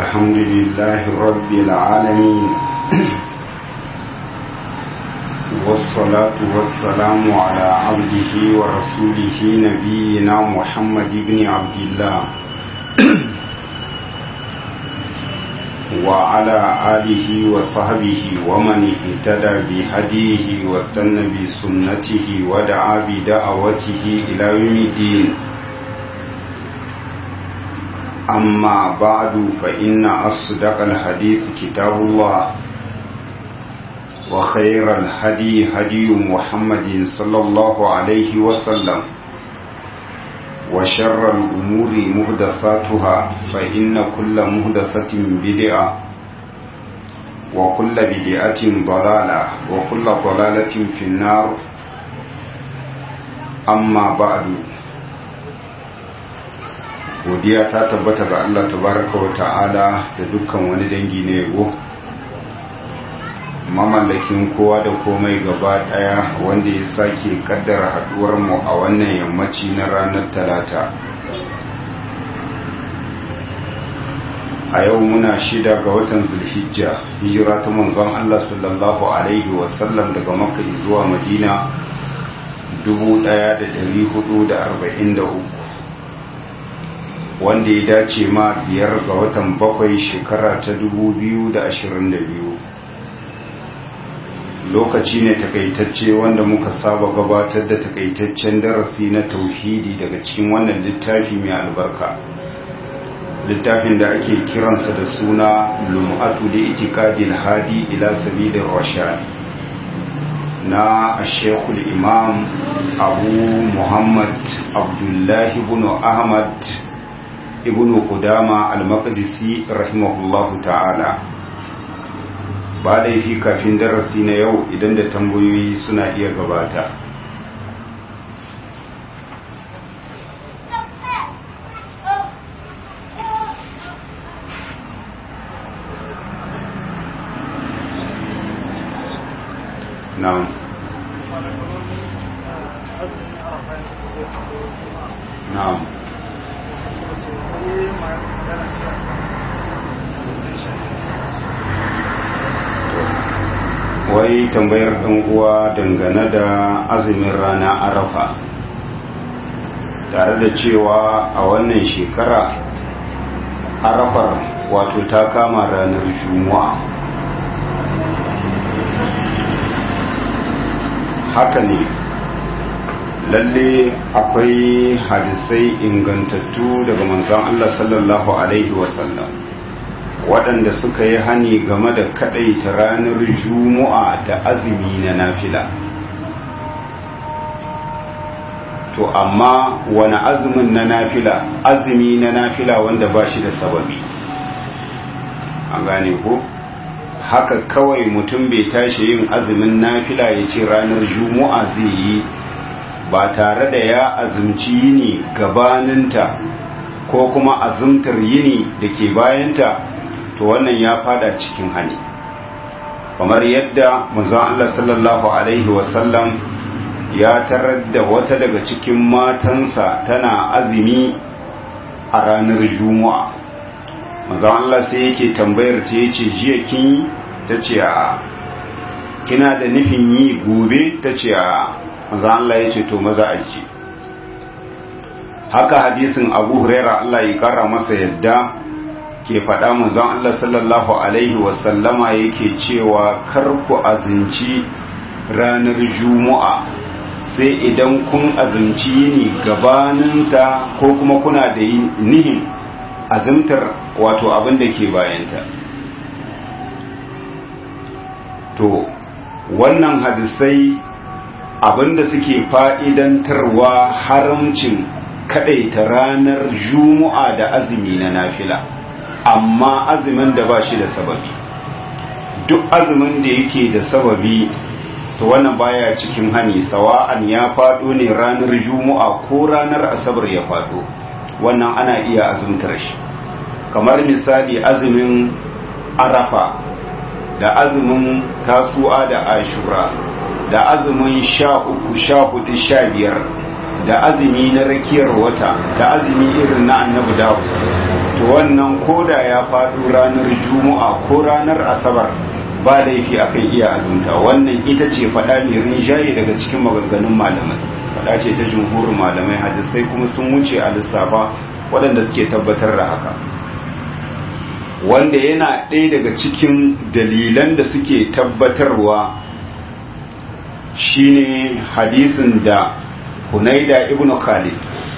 الحمد لله رب العالمين والصلاة والسلام على عبده ورسوله نبينا محمد بن عبد الله وعلى آله وصحبه ومن اهتدى بهديه واستنى بسنته ودعا بدعوته إلى يوم الدين أما بعد فإن أصدق الحديث كتاب الله وخير الهدي هدي محمد صلى الله عليه وسلم وشر الأمور مهدثاتها فإن كل مهدثة بدعة وكل بدعة ضلالة وكل ضلالة في النار أما بعد godiya ta tabbata ga Allah tabaraka wa ta'ala da dukkan wani dangi na yabo mamallakin kowa da komai gaba daya wanda ya sake kaddara haduwar mu a wannan yammaci na ranar talata a yau muna shida ga watan zulhijja hijira ta manzon Allah sallallahu alaihi wasallam daga makka zuwa madina 1443 wanda ya dace ma biyar ga watan bakwai shekara ta 2022 lokaci ne takaitacce wanda muka saba gabatar da takaitaccen darasi na tauhidi daga cikin wannan littafi mai albarka littafin da ake kiransa da suna lum'atu da itikadil hadi ila sabilin rashad na ashekul imam abu muhammad abdullahi ibn ahmad ibn Qudama al-Maqdisi rahimahullahu ta'ala ba laifi kafin darasi na yau idan da tambayoyi suna iya gabata na'am na'am wai tambayar ɗan uwa dangane da azumin rana arafa tare da cewa a wannan shekara arafar wato ta kama ranar juma'a haka ne lalle akwai hadisai ingantattu daga manzon Allah sallallahu alaihi wasallam waɗanda suka yi hani game da kaɗaita ranar juma'a da azumi na nafila to amma wani azumin na nafila azumi na nafila wanda ba shi da sababi an gane ko haka kawai mutum bai tashi yin azumin nafila ya ce ranar juma'a zai yi ba tare da ya azumci yini gabaninta ko kuma azumtar yini da ke bayanta to wannan ya fada cikin hani kamar yadda manzon Allah sallallahu alaihi wasallam ya tarar da wata daga cikin matansa tana azumi a ranar juma'a manzon Allah sai yake tambayar ta yace jiya kin ta ce a kina da nufin yi gobe ta ce a manzon Allah yace to maza aji haka hadisin Abu Huraira Allah ya kara masa yadda ke faɗa manzon Allah sallallahu Alaihi wasallama yake cewa kar ku azinci ranar juma'a sai idan kun azinci yini gabaninta ko kuma kuna da nihin azimtar wato abin da ke bayanta to wannan hadisai abinda suke fa'idantarwa haramcin kaɗaita ranar juma'a da azumi na nafila amma azumin da ba shi da sababi duk azumin da yake da sababi to wannan baya cikin hani sawa'an ya faɗo ne ranar juma'a ko ranar asabar ya faɗo wannan ana iya azumtar shi kamar misali azumin arafa da azumin tasu'a da ashura da azumin sha uku sha hudu sha biyar da azumi na rakiyar wata da azumi irin na annabi dawo to wannan koda ya faɗo ranar juma'a ko ranar asabar ba laifi akan iya azumta wannan ita ce faɗa mai rinjaye daga cikin maganganun malamai faɗa ce ta jumhurin malamai hadisai kuma sun wuce a lissafa waɗanda suke tabbatar da haka wanda yana ɗaya daga cikin dalilan da suke tabbatarwa shine hadisin da hunaida ibn khalid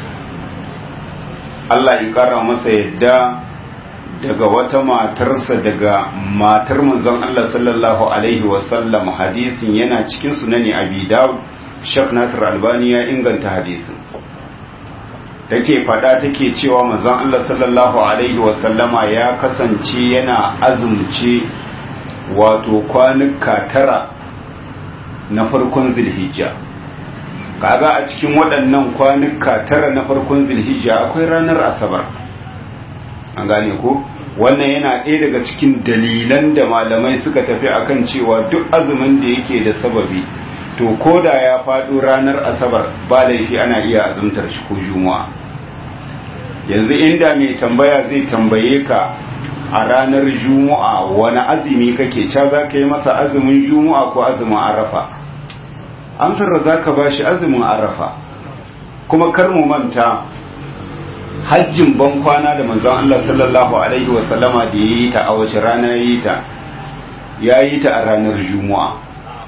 Allah ya kara masa yadda daga wata matarsa daga matar manzon Allah sallallahu alaihi wasallam hadisin yana cikin sunani abi dawud shak nasir albani ya inganta hadisin take fada take cewa manzon Allah sallallahu alaihi wasallama ya kasance yana azumce wato kwanuka tara na farkon zilhijja kaga a cikin waɗannan kwanuka tara na farkon zilhijja akwai ranar asabar an gane ko wannan yana ɗaya daga cikin dalilan da malamai suka tafi akan cewa duk azumin da yake da sababi to ko da ya faɗo ranar asabar ba laifi ana iya azumtar shi ko juma'a yanzu inda mai tambaya zai tambaye ka a ranar juma'a wani azumi kake ca za ka yi masa azumin juma'a ko azumin arafa amsar da za ka ba shi azumin arafa kuma kar mu manta hajjin ban kwana da manzon Allah sallallahu alaihi wasallama da ya yi ta a wace rana ya yi ta ya yi ta a ranar juma'a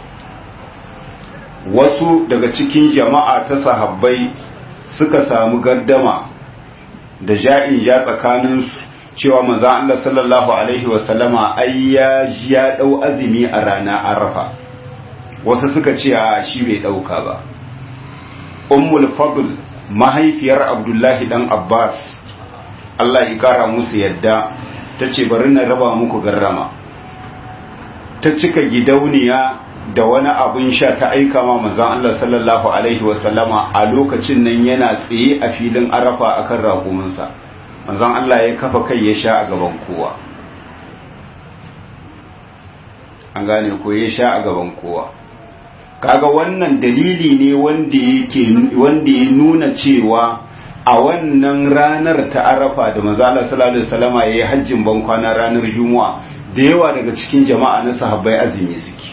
wasu daga cikin jama'a ta sahabbai suka samu gardama da ja'in ja tsakaninsu cewa manzon Allah sallallahu alaihi wasallama ai ya ya dau azumi a rana arafa wasu suka ce a shi bai dauka ba ummul fadl mahaifiyar abdullahi dan abbas Allah ya kara musu yadda ta ce bari na raba muku garrama ta cika gidauniya da wani abin sha ta aika ma manzon Allah sallallahu alaihi wasallama a lokacin nan yana tsaye a filin arafa akan raƙuminsa manzon Allah ya kafa kai ya sha a gaban kowa an gane ko ya sha a gaban kowa kaga wannan dalili ne wanda yake wanda ya nuna cewa a wannan ranar ta arafa da manzo Allah sallallahu alaihi wasallama yayi hajjin ban kwana ranar juma'a da yawa daga cikin jama'a na sahabbai azumi suke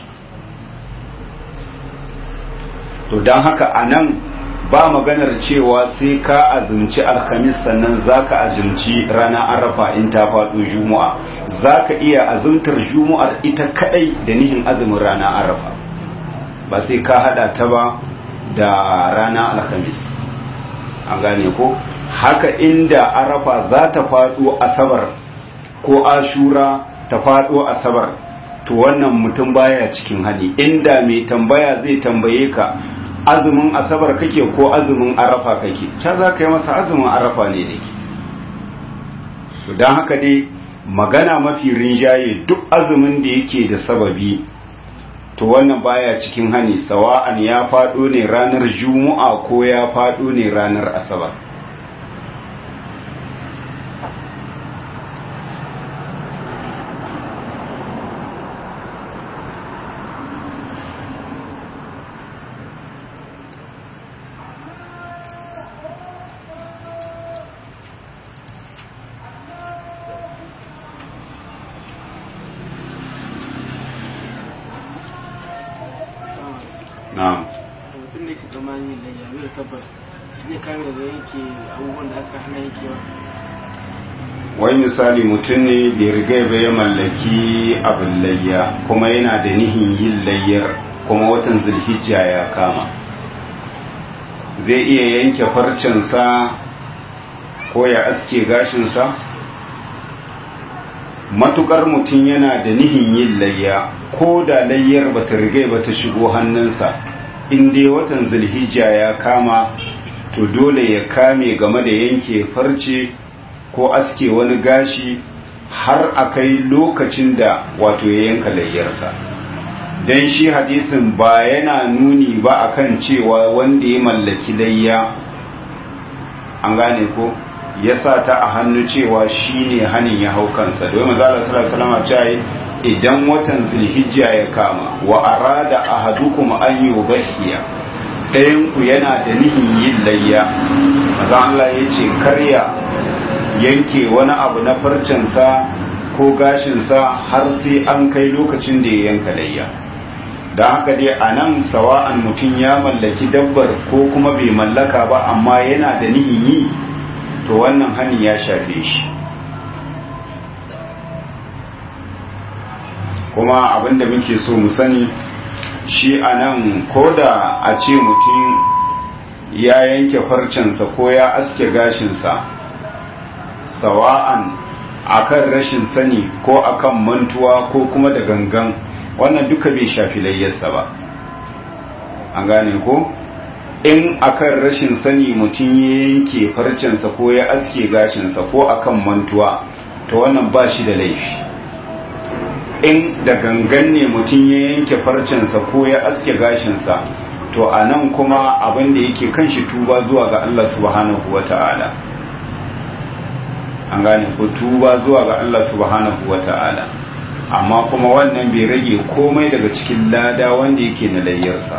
to dan haka anan ba maganar cewa sai ka azumci alhamis sannan zaka azumci ranar arafa in ta faɗo juma'a zaka iya azumtar juma'ar ita kadai da nihin azumin ranar arafa ba sai ka hada ta ba da rana alhamis an gane ko haka inda arafa za ta faɗo asabar ko ashura ta faɗo asabar to wannan mutum baya cikin hali inda mai tambaya zai tambaye ka azumin asabar kake ko azumin arafa kake ta za ka yi masa azumin arafa ne da ke don haka dai magana mafi rinjaye duk azumin da yake da sababi to wannan baya cikin hani sawa'an ya faɗo ne ranar juma'a ko ya faɗo ne ranar asabar na'am mutum da ke tsammani da yabi da tabbas zai kame daga yanke abubuwan da aka hana yankewa wai misali mutum ne bai riga ba ya mallaki abin layya kuma yana da nihin yin layyar kuma watan zulhijja ya kama zai iya yanke farcensa ko ya aske gashinsa matukar mutum yana da nihin yin layya ko da layyar ba ta riga ba ta shigo hannunsa in dai watan zulhijja ya kama to dole ya kame game da yanke farce ko aske wani gashi har a kai lokacin da wato ya yanka layyarsa don shi hadisin ba yana nuni ba akan cewa wanda ya mallaki layya an gane ko ya sa ta a hannu cewa shi ne hannun ya hau kansa domin mazala salama cewa idan watan zulhijja ya kama wa arada ahadukum an yudhiya ɗayan ku yana da nihin yin layya maza Allah ya ce karya yanke wani abu na farcensa ko gashinsa har sai an kai lokacin da ya yanka layya don haka dai a nan sawa'an mutum ya mallaki dabbar ko kuma bai mallaka ba amma yana da nihin yi to wannan hani ya shafe shi kuma abinda muke so mu sani shi a nan ko da a ce mutum ya yanke farcensa ko ya aske gashinsa sawa'an akan rashin sani ko akan mantuwa ko kuma da gangan wannan duka bai shafi layyarsa ba an gane ko in akan rashin sani mutum ya yanke farcensa ko ya aske gashinsa ko akan mantuwa to wannan ba shi da laifi in da gangan ne mutum ya yanke farcensa ko ya aske gashinsa to a nan kuma abin da yake kan shi tuba zuwa ga Allah subhanahu wa ta'ala an gane ko tuba zuwa ga Allah subhanahu wa ta'ala amma kuma wannan bai rage komai daga cikin lada wanda yake na layyarsa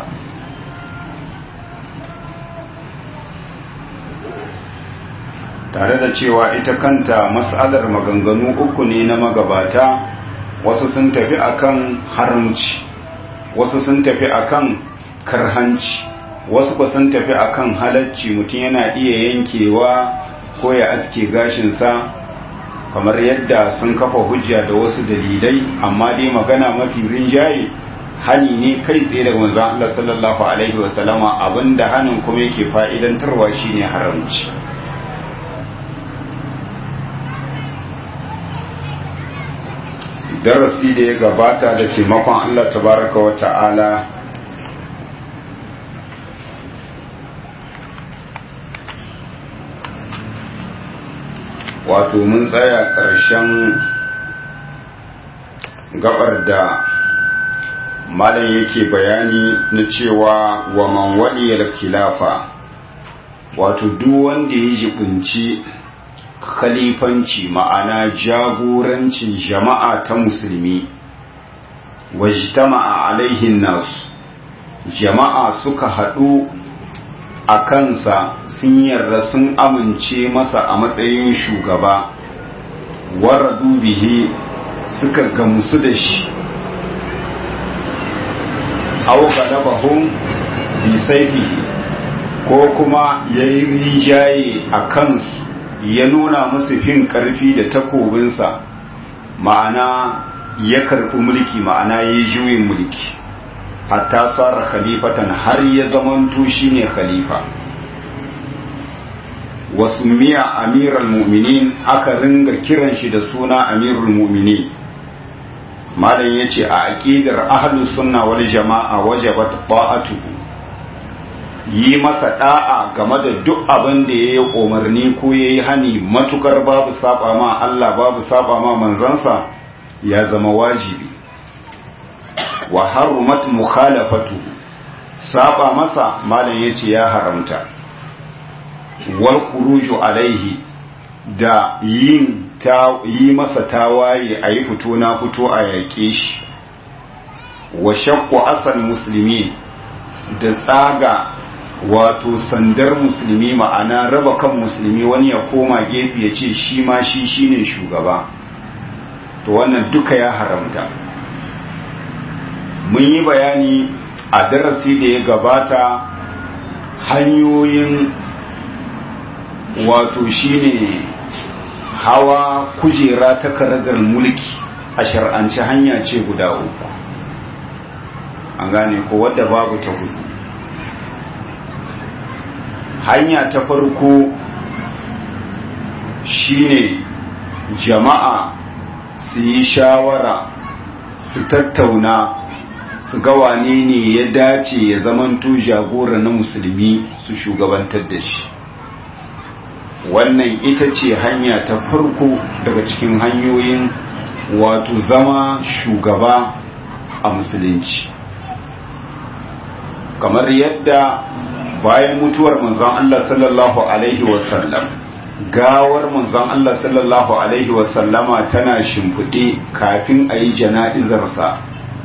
tare da cewa ita kanta mas'alar maganganu uku ne na magabata wasu sun tafi akan haramci wasu sun tafi akan karhanci wasu ba sun tafi akan halacci mutum yana iya yankewa ko ya aske gashinsa kamar yadda sun kafa hujja da wasu dalilai amma dai magana mafi rinjaye hani ne kai tsaye daga manzon Allah sallallahu alaihi wa sallama abinda hanin kuma yake fa'idantarwa shine haramci darasi da ya gabata da taimakon Allah tabaraka wa ta'ala wato mun tsaya ƙarshen gabar da malam yake bayani na cewa wa man waliyar khilafa wato duk wanda ya jibinci khalifanci ma'ana jagorancin jama'a ta musulmi wajtama'a alaihin nasu jama'a suka haɗu a kansa sun yarda sun amince masa a matsayin shugaba waradu bihi suka gamsu da shi au galabahum bi saifihi ko kuma yayi rijaye a kansu ya nuna musu fin karfi da takobinsa ma'ana ya karɓi mulki ma'ana ya yi juyin mulki hatta tsara khalifatan har ya zamanto shine khalifa wasu miya amiral mu'minin aka ringa kiran shi da suna amirul mu'minin malam ya ce a aƙidar ahlus sunna wal jama'a wajabat ta'atuhu yi masa da'a game da duk abin da ya yi umarni ko ya yi hani matukar babu saba ma Allah babu saba ma manzansa ya zama wajibi wa harumat mukhalafatu saba masa malam yace ya haramta wal khuruju alaihi da yin ta yi masa tawaye a yi fito na fito a yaƙe shi wa shaqqu asal musulmi da tsaga wato sandar musulmi ma'ana raba kan musulmi wani ya koma gefe ya ce shi ma shi shine shugaba to wannan duka ya haramta mun yi bayani a darasi da ya gabata hanyoyin wato shine hawa kujera ta karagar mulki a shar'anci hanya ce guda uku an gane ko wadda babu ta hudu hanya ta farko shine jama'a su yi shawara su tattauna su ga wane ne ya dace ya zamanto jagora na musulmi su shugabantar da shi wannan ita ce hanya ta farko daga cikin hanyoyin wato zama shugaba a musulunci kamar yadda bayan mutuwar manzon Allah sallallahu alaihi wasallam gawar manzon Allah sallallahu alaihi wasallama tana shimfiɗe kafin a yi jana'izarsa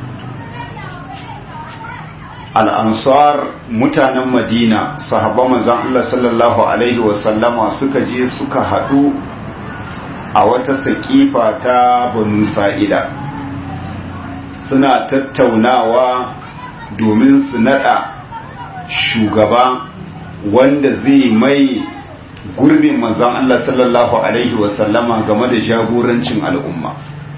al'ansar mutanen madina sahaba manzon Allah sallallahu alaihi wasallama suka je suka haɗu a wata saƙifa ta banu sa'ida suna tattaunawa domin su nada shugaba wanda zai mai gurbin manzon Allah sallallahu alaihi wasallama game da jagorancin al'umma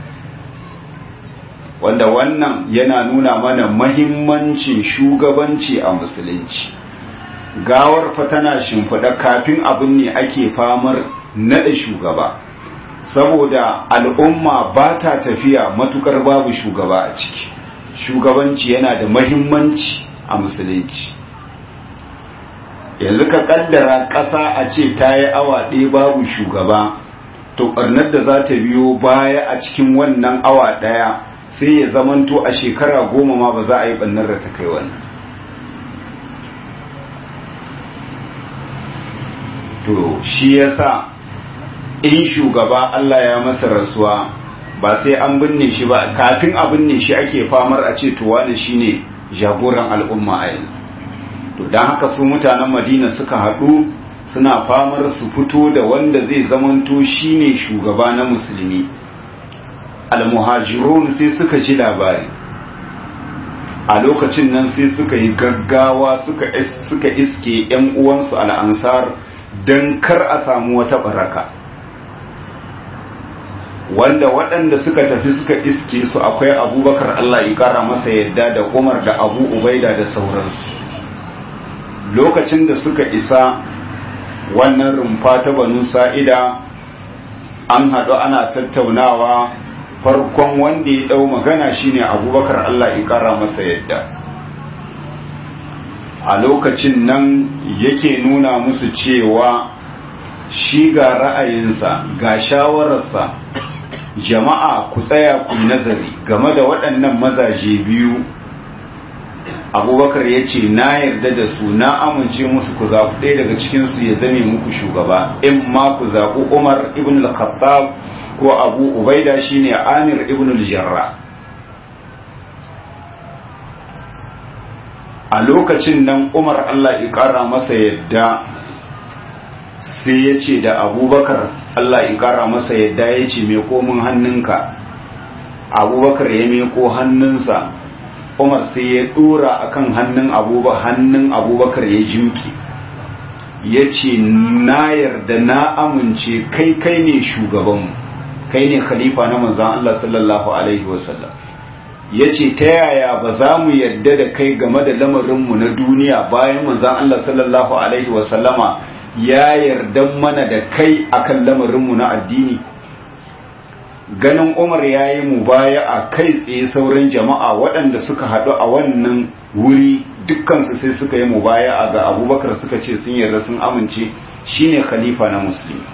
wanda wannan yana nuna mana mahimmancin shugabanci a musulunci gawar fa tana shimfiɗa kafin abin ne ake famar naɗa shugaba saboda al'umma ba ta tafiya matukar babu shugaba a ciki shugabanci yana da mahimmanci a musulunci yanzu ka kaddara ƙasa a ce ta yi awa ɗaya babu shugaba to ɓarnar da za ta biyo baya a cikin wannan awa ɗaya sai ya zamanto a shekara goma ma ba za a yi ɓannar da ta kai wannan to shi yasa in shugaba Allah ya masa rasuwa ba sai an binne shi ba kafin a binne shi ake famar a ce to wani shine jagoran al'umma a yanzu to don haka su mutanen madina suka haɗu suna famar su fito da wanda zai zamanto shine shugaba na musulmi almuhajirun sai suka ji labari a lokacin nan sai suka yi gaggawa suka iske 'yan uwansu al'ansar don kar a samu wata baraka wanda waɗanda suka tafi suka iske su akwai abubakar Allah ya ƙara masa yadda da umar da abu ubaida da sauransu lokacin da suka isa wannan rumfa ta banu sa'ida an haɗu ana tattaunawa farkon wanda ya ɗau magana shine abubakar Allah ya ƙara masa yadda a lokacin nan yake nuna musu cewa shi ga ra'ayinsa ga shawararsa jama'a ku tsaya ku nazari game da waɗannan mazaje biyu abubakar ya ce na yarda da su na amince musu ku zaɓi ɗaya daga cikinsu ya zame muku shugaba in ma ku zaɓi umar ibn al-khattab ko abu ubaida shine amir ibn al-jarra a lokacin nan umar allah ya ƙara masa yadda sai ya ce da abubakar allah ya ƙara masa yadda ya ce mai komin hannunka abubakar ya meko hannunsa umar sai ya dora akan hannun abubakar hannun abubakar ya jimki ya ce na yarda na amince kai kai ne shugabanmu kai ne khalifa na manzan Allah sallallahu alaihi wasallam ya ce ta yaya ba za mu yarda da kai game da lamarinmu na duniya bayan manzan Allah sallallahu alaihi wasallama ya yarda mana da kai akan lamarinmu na addini ganin umar ya yi mu baya a kai tsaye sauran jama'a waɗanda suka haɗu a wannan wuri dukkansu sai suka yi mu baya a ga abubakar suka ce sun yarda sun amince shine khalifa na musulmi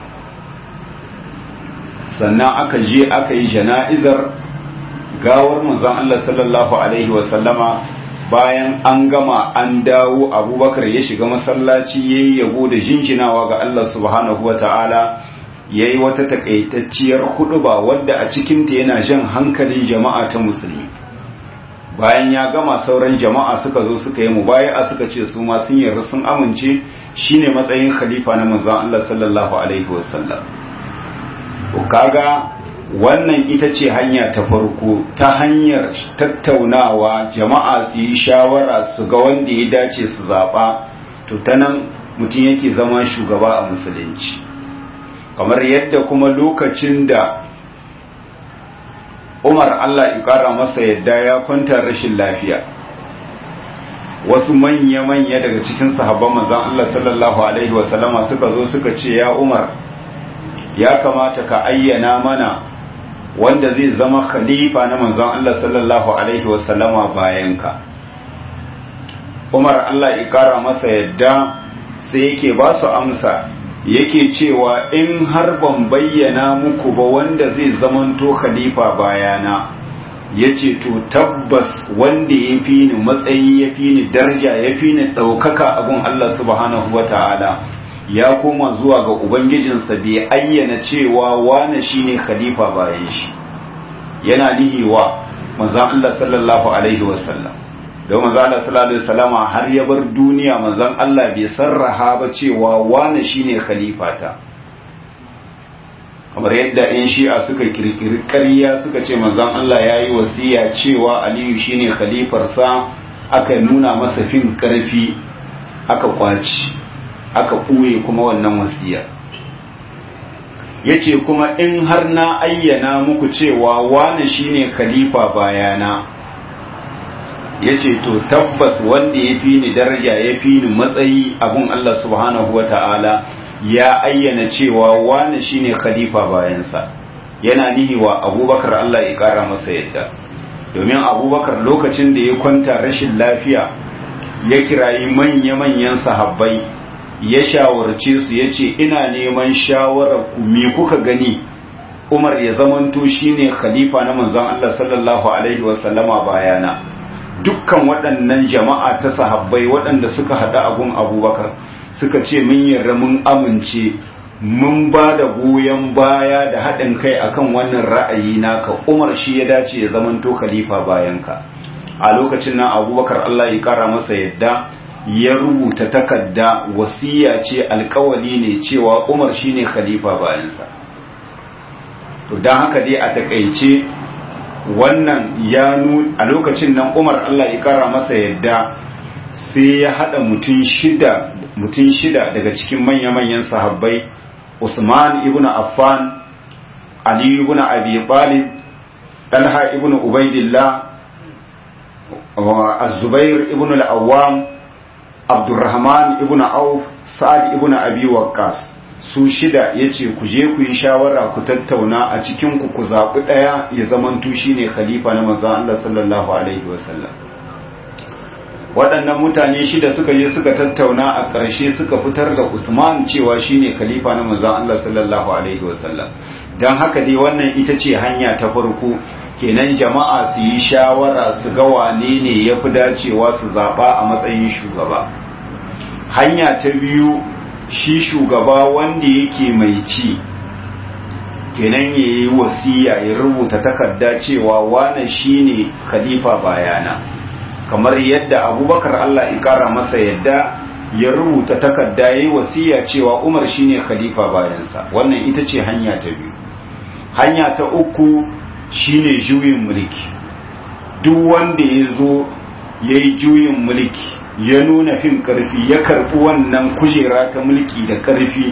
sannan aka je aka yi jana'izar gawar manzon Allah sallallahu alaihi wasallama bayan an gama an dawo abubakar ya shiga masallaci ya yi yabo da jinjinawa ga Allah subhanahu wa ta'ala ya yi wata takaitacciyar huduba wadda a cikinta yana jan hankalin jama'a ta musulmi bayan ya gama sauran jama'a suka zo suka yi mubaya'a suka ce su ma sun yarda sun amince shine matsayin khalifa na manzon Allah sallallahu alaihi wasallam to kaga wannan ita ce hanya ta farko ta hanyar tattaunawa jama'a su yi shawara su ga wanda ya dace su zaba to ta nan mutum yake zama shugaba a musulunci kamar yadda kuma lokacin da umar allah ƙara masa yadda ya kwanta rashin lafiya wasu manya-manya daga cikin sahabban manzan allah sallallahu alaihi wasallama suka zo suka ce ya umar ya kamata ka ayyana mana wanda zai zama khalifa na manzan allah sallallahu alaihi wasallama bayan ka umar allah ƙara masa yadda sai yake ba su amsa yake cewa in har ban bayyana muku ba wanda zai zamanto khalifa bayana ya ce to tabbas wanda ya fi ni matsayi ya fi ni darja ya fi ni ɗaukaka abin Allah subhanahu wa ta'ala ya koma zuwa ga Ubangijinsa bai ayyana cewa wane shi ne khalifa bayan shi yana nihiwa manzan Allah sallallahu alaihi wasallam don manzan Allah sallallahu alaihi wasallama har ya bar duniya manzan Allah bai sarraha ba cewa wane shine khalifata kamar yadda in shi'a suka kirkiri ƙarya suka ce manzon Allah ya yi wasiya cewa aliyu shine khalifarsa aka nuna masa fin ƙarfi aka kwaci aka ɓuye kuma wannan wasiya ya ce kuma in har na ayyana muku cewa wane shine khalifa bayana ya ce to tabbas wanda ya fi ni daraja ya fi ni matsayi abun Allah subhanahu wa ta'ala ya ayyana cewa wane shine khalifa bayansa yana nihi wa abubakar Allah ya kara masa yadda domin abubakar lokacin da ya kwanta rashin lafiya ya kirayi manya-manyan sahabbai ya shawarce su ya ce ina neman shawarar ku me kuka gani umar ya zamanto shine khalifa na manzon Allah sallallahu alaihi wasallama bayana dukkan waɗannan jama'a ta sahabbai waɗanda suka haɗa abun abubakar suka ce mun yarda mun amince mun ba da goyon baya da haɗin kai akan wannan ra'ayi naka umar shi ya dace ya zamanto khalifa bayanka a lokacin nan abubakar allah ya kara masa yadda ya rubuta takarda wasiya ce alkawali ne cewa umar shine khalifa bayansa to don haka dai a takaice wannan ya a lokacin nan umar allah ya kara masa yadda sai ya haɗa mutum shida mutum shida daga cikin manya-manyan sahabbai Usman ibn Affan Ali ibn Abi Talib Talha ibn Ubaidillah Az-Zubair ibn al-Awwam Abdurrahman ibn Auf Sa'ad ibn Abi Waqqas su shida yace ku je ku yi shawara ku tattauna a cikin ku ku zabi daya ya zamanto shine khalifa na manzon Allah sallallahu alaihi wasallam waɗannan mutane shida suka je suka tattauna a ƙarshe suka fitar da Usman cewa shine khalifa na manzon Allah sallallahu alaihi wasallam dan haka dai wannan ita ce hanya ta farko kenan jama'a su yi shawara su ga wane ne yafi dacewa su zaba a matsayin shugaba hanya ta biyu shi shugaba wanda yake mai ci kenan yayi wasiya ya rubuta takarda cewa wane shine khalifa bayana kamar yadda abubakar Allah ya kara masa yadda ya rubuta takarda yayi wasiya cewa Umar shine khalifa bayansa wannan ita ce hanya ta biyu hanya ta uku shine juyin mulki duk wanda ya zo yayi juyin mulki ya nuna fin karfi ya karbi wannan kujera ta mulki da karfi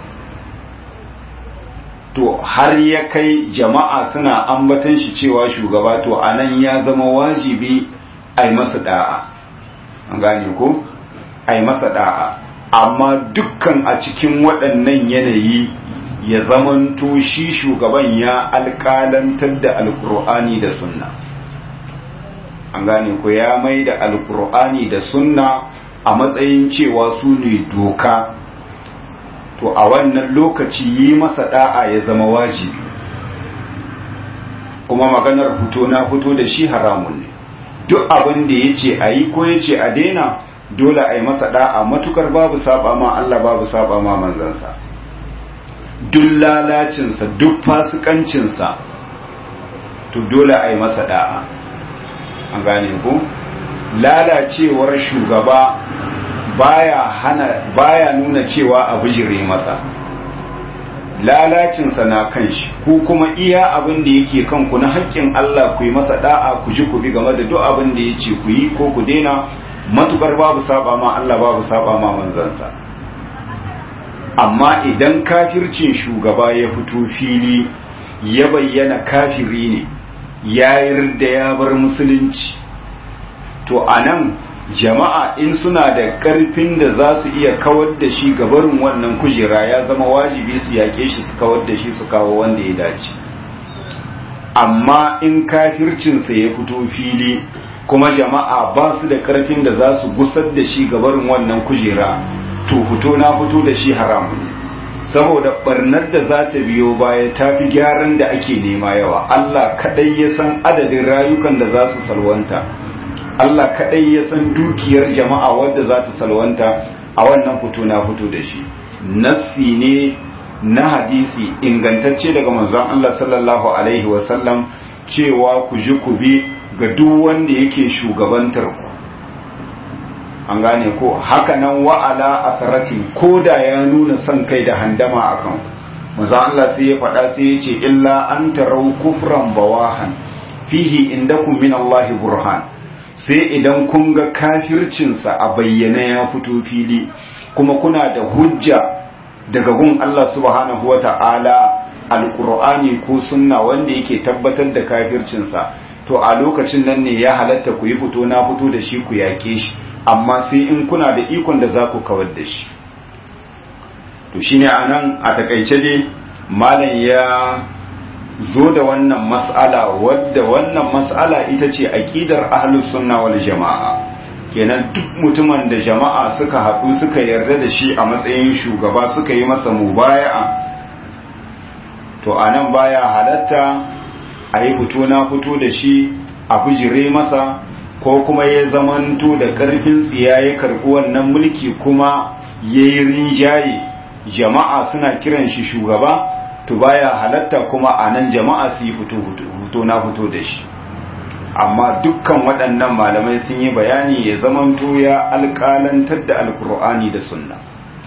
to har ya kai jama'a suna ambatan shi cewa shugaba to anan ya zama wajibi a yi masa da'a an gane ko a yi masa da'a amma dukkan a cikin waɗannan yanayi ya zamanto shi shugaban ya alƙalantar da alƙur'ani da sunna an gane ko ya mai da alƙur'ani da sunna a matsayin cewa su ne doka to a wannan lokaci yi masa da'a ya zama wajibi kuma maganar fito na fito da shi haramun ne duk abin da ya ce a yi ko ya ce a daina dole a yi masa da'a matukar babu saba ma Allah babu saba ma manzansa duk lalacinsa duk fasikancinsa to dole a yi masa da'a an gane ku lalacewar shugaba baya hana baya nuna cewa a bijire masa lalacinsa na kan shi ku kuma iya abin da yake kanku na haƙƙin Allah ku yi masa da'a ku ji ku bi game da duk abin da ya ce ku yi ko ku daina matukar babu saba ma Allah babu saba ma manzansa amma idan kafircin shugaba ya fito fili ya bayyana kafiri ne ya yarda ya bar musulunci to anan jama'a in suna da ƙarfin da za su iya kawar da shi gabarin wannan kujera ya zama wajibi su yaƙe shi su kawar da shi su kawo wanda ya dace amma in kafircinsa ya fito fili kuma jama'a ba su da ƙarfin da za su gusar da shi gabarin wannan kujera to fito na fito da shi haramun ne saboda barnar da za ta biyo baya ta fi gyaran da ake nema yawa Allah kaɗai ya san adadin rayukan da za su salwanta Allah kaɗai ya san dukiyar jama'a wadda za ta salwanta a wannan fito na fito da shi nassi ne na hadisi ingantacce daga manzon Allah sallallahu alaihi wasallam cewa ku ji ku bi ga duk wanda yake shugabantar ku an gane ko haka nan wa'ala asaratin ko da ya nuna son kai da handama a kan maza Allah sai ya faɗa sai ya ce illa an tarau kufran bawahan fihi indakum min Allah burhan sai idan kun ga kafircinsa a bayyana ya fito fili kuma kuna da hujja daga gun Allah subhanahu wa ta'ala alƙur'ani ko sunna wanda yake tabbatar da kafircinsa to a lokacin nan ne ya halatta ku yi fito na fito da shi ku yake shi amma sai in kuna da ikon da za ku kawar da shi to shine anan a takaice dai malam ya zo da wannan mas'ala wadda wannan mas'ala ita ce aqidar ahlus sunna wal jama'a kenan duk mutumin da jama'a suka haɗu suka yarda da shi a matsayin shugaba suka yi masa mubaya'a to anan baya halatta a yi fito na fito da shi a bijire masa ko kuma ya zamanto da ƙarfin tsiya ya karɓi wannan mulki kuma ya yi rinjaye jama'a suna kiran shi shugaba to baya halatta kuma a nan jama'a su yi fito na fito da shi amma dukkan waɗannan malamai sun yi bayani ya zamanto ya alƙalantar da alkur'ani da sunna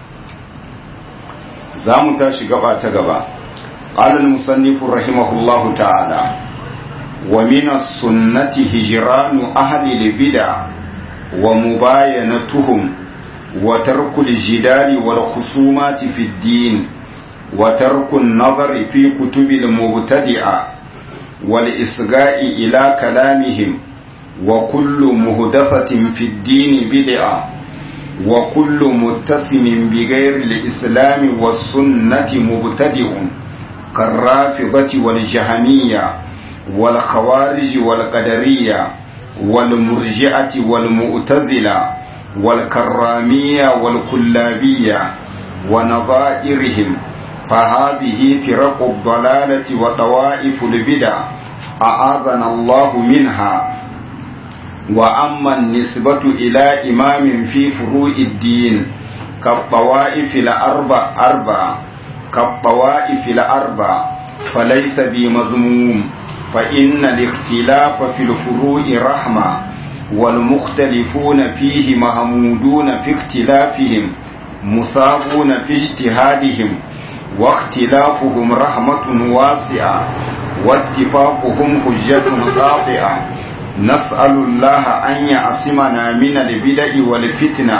za mu tashi gaba ta gaba ƙalal musannifu rahimahullahu ta'ala wa minas sunnati hijranu ahli libida wa mubayanatuhum wa tarkul jidali wal khusumati fid din wa tarkun nazari fi kutubil mubtadi'a والإصغاء إلى كلامهم وكل مهدفة في الدين بدعة وكل متسم بغير الإسلام والسنة مبتدع كالرافضة والجهمية والخوارج والقدرية والمرجعة والمؤتزلة والكرامية والكلابية ونظائرهم فهذه فرق الضلالة وطوائف البدع أعاذنا الله منها وأما النسبة إلى إمام في فروع الدين كالطوائف الأربع أربع كالطوائف الأربع فليس بمذموم فإن الاختلاف في الفروع رحمة والمختلفون فيه مهمودون في اختلافهم مثابون في اجتهادهم واختلافهم رحمة واسعة واتفاقهم حجة قاطعة نسأل الله أن يعصمنا من البدع والفتنة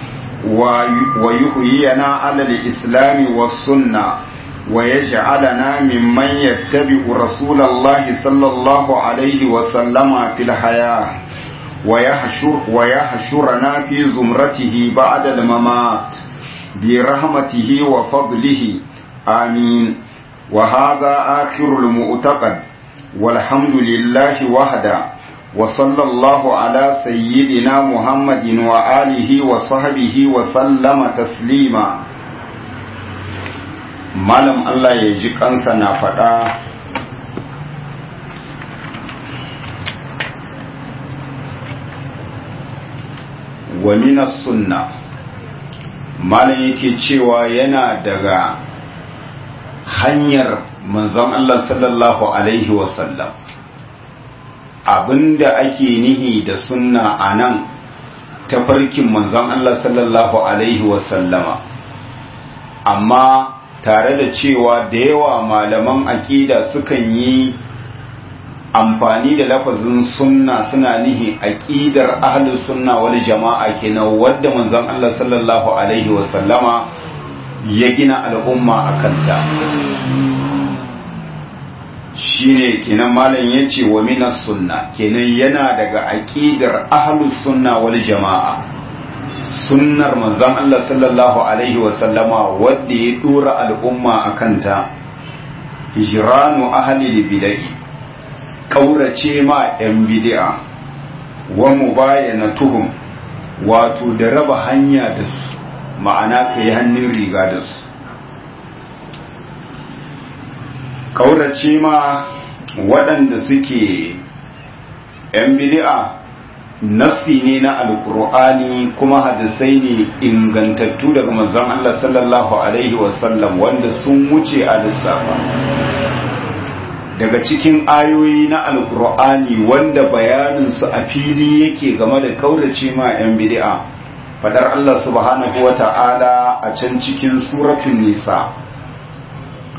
ويحيينا على الإسلام والسنة ويجعلنا ممن يتبع رسول الله صلى الله عليه وسلم في الحياة ويحشر ويحشرنا في زمرته بعد الممات برحمته وفضله آمين وهذا آخر المؤتقد والحمد لله وحده وصلى الله على سيدنا محمد وآله وصحبه وسلم تسليما malam Allah ya ji kansa na faɗa wa minas sunna malam yake cewa yana daga hanyar manzon Allah sallallahu alaihi wasallam abinda ake nihi da sunna a nan tafarkin manzon Allah sallallahu alaihi wasallama amma tare da cewa da yawa malaman aƙida sukan yi amfani da lafazin sunna suna nihi aqidar ahlus sunna wal jama'a kenan wadda manzon Allah sallallahu alaihi wa sallama ya gina al'umma akanta shine kenan malam yace wa minas sunna kenan yana daga aqidar ahlus sunna wal jama'a sunnar manzon Allah sallallahu alaihi wa sallama wadda ya dora al'umma akanta hijranu ahli bid'ah kaurace ma 'yan bidi'a wa mu bayyana tuhum wato da raba hanya da su ma'ana ka yi hannun riga da su kaurace ma waɗanda suke 'yan bidi'a nassi ne na alkur'ani kuma hadisai ne ingantattu daga manzon Allah sallallahu alaihi wasallam wanda sun wuce a lissafa daga cikin ayoyi na alkur'ani wanda bayaninsu a fili yake game da kaurace ma 'yan bid'a fadar Allah subhanahu wa ta'ala a can cikin suratun nisa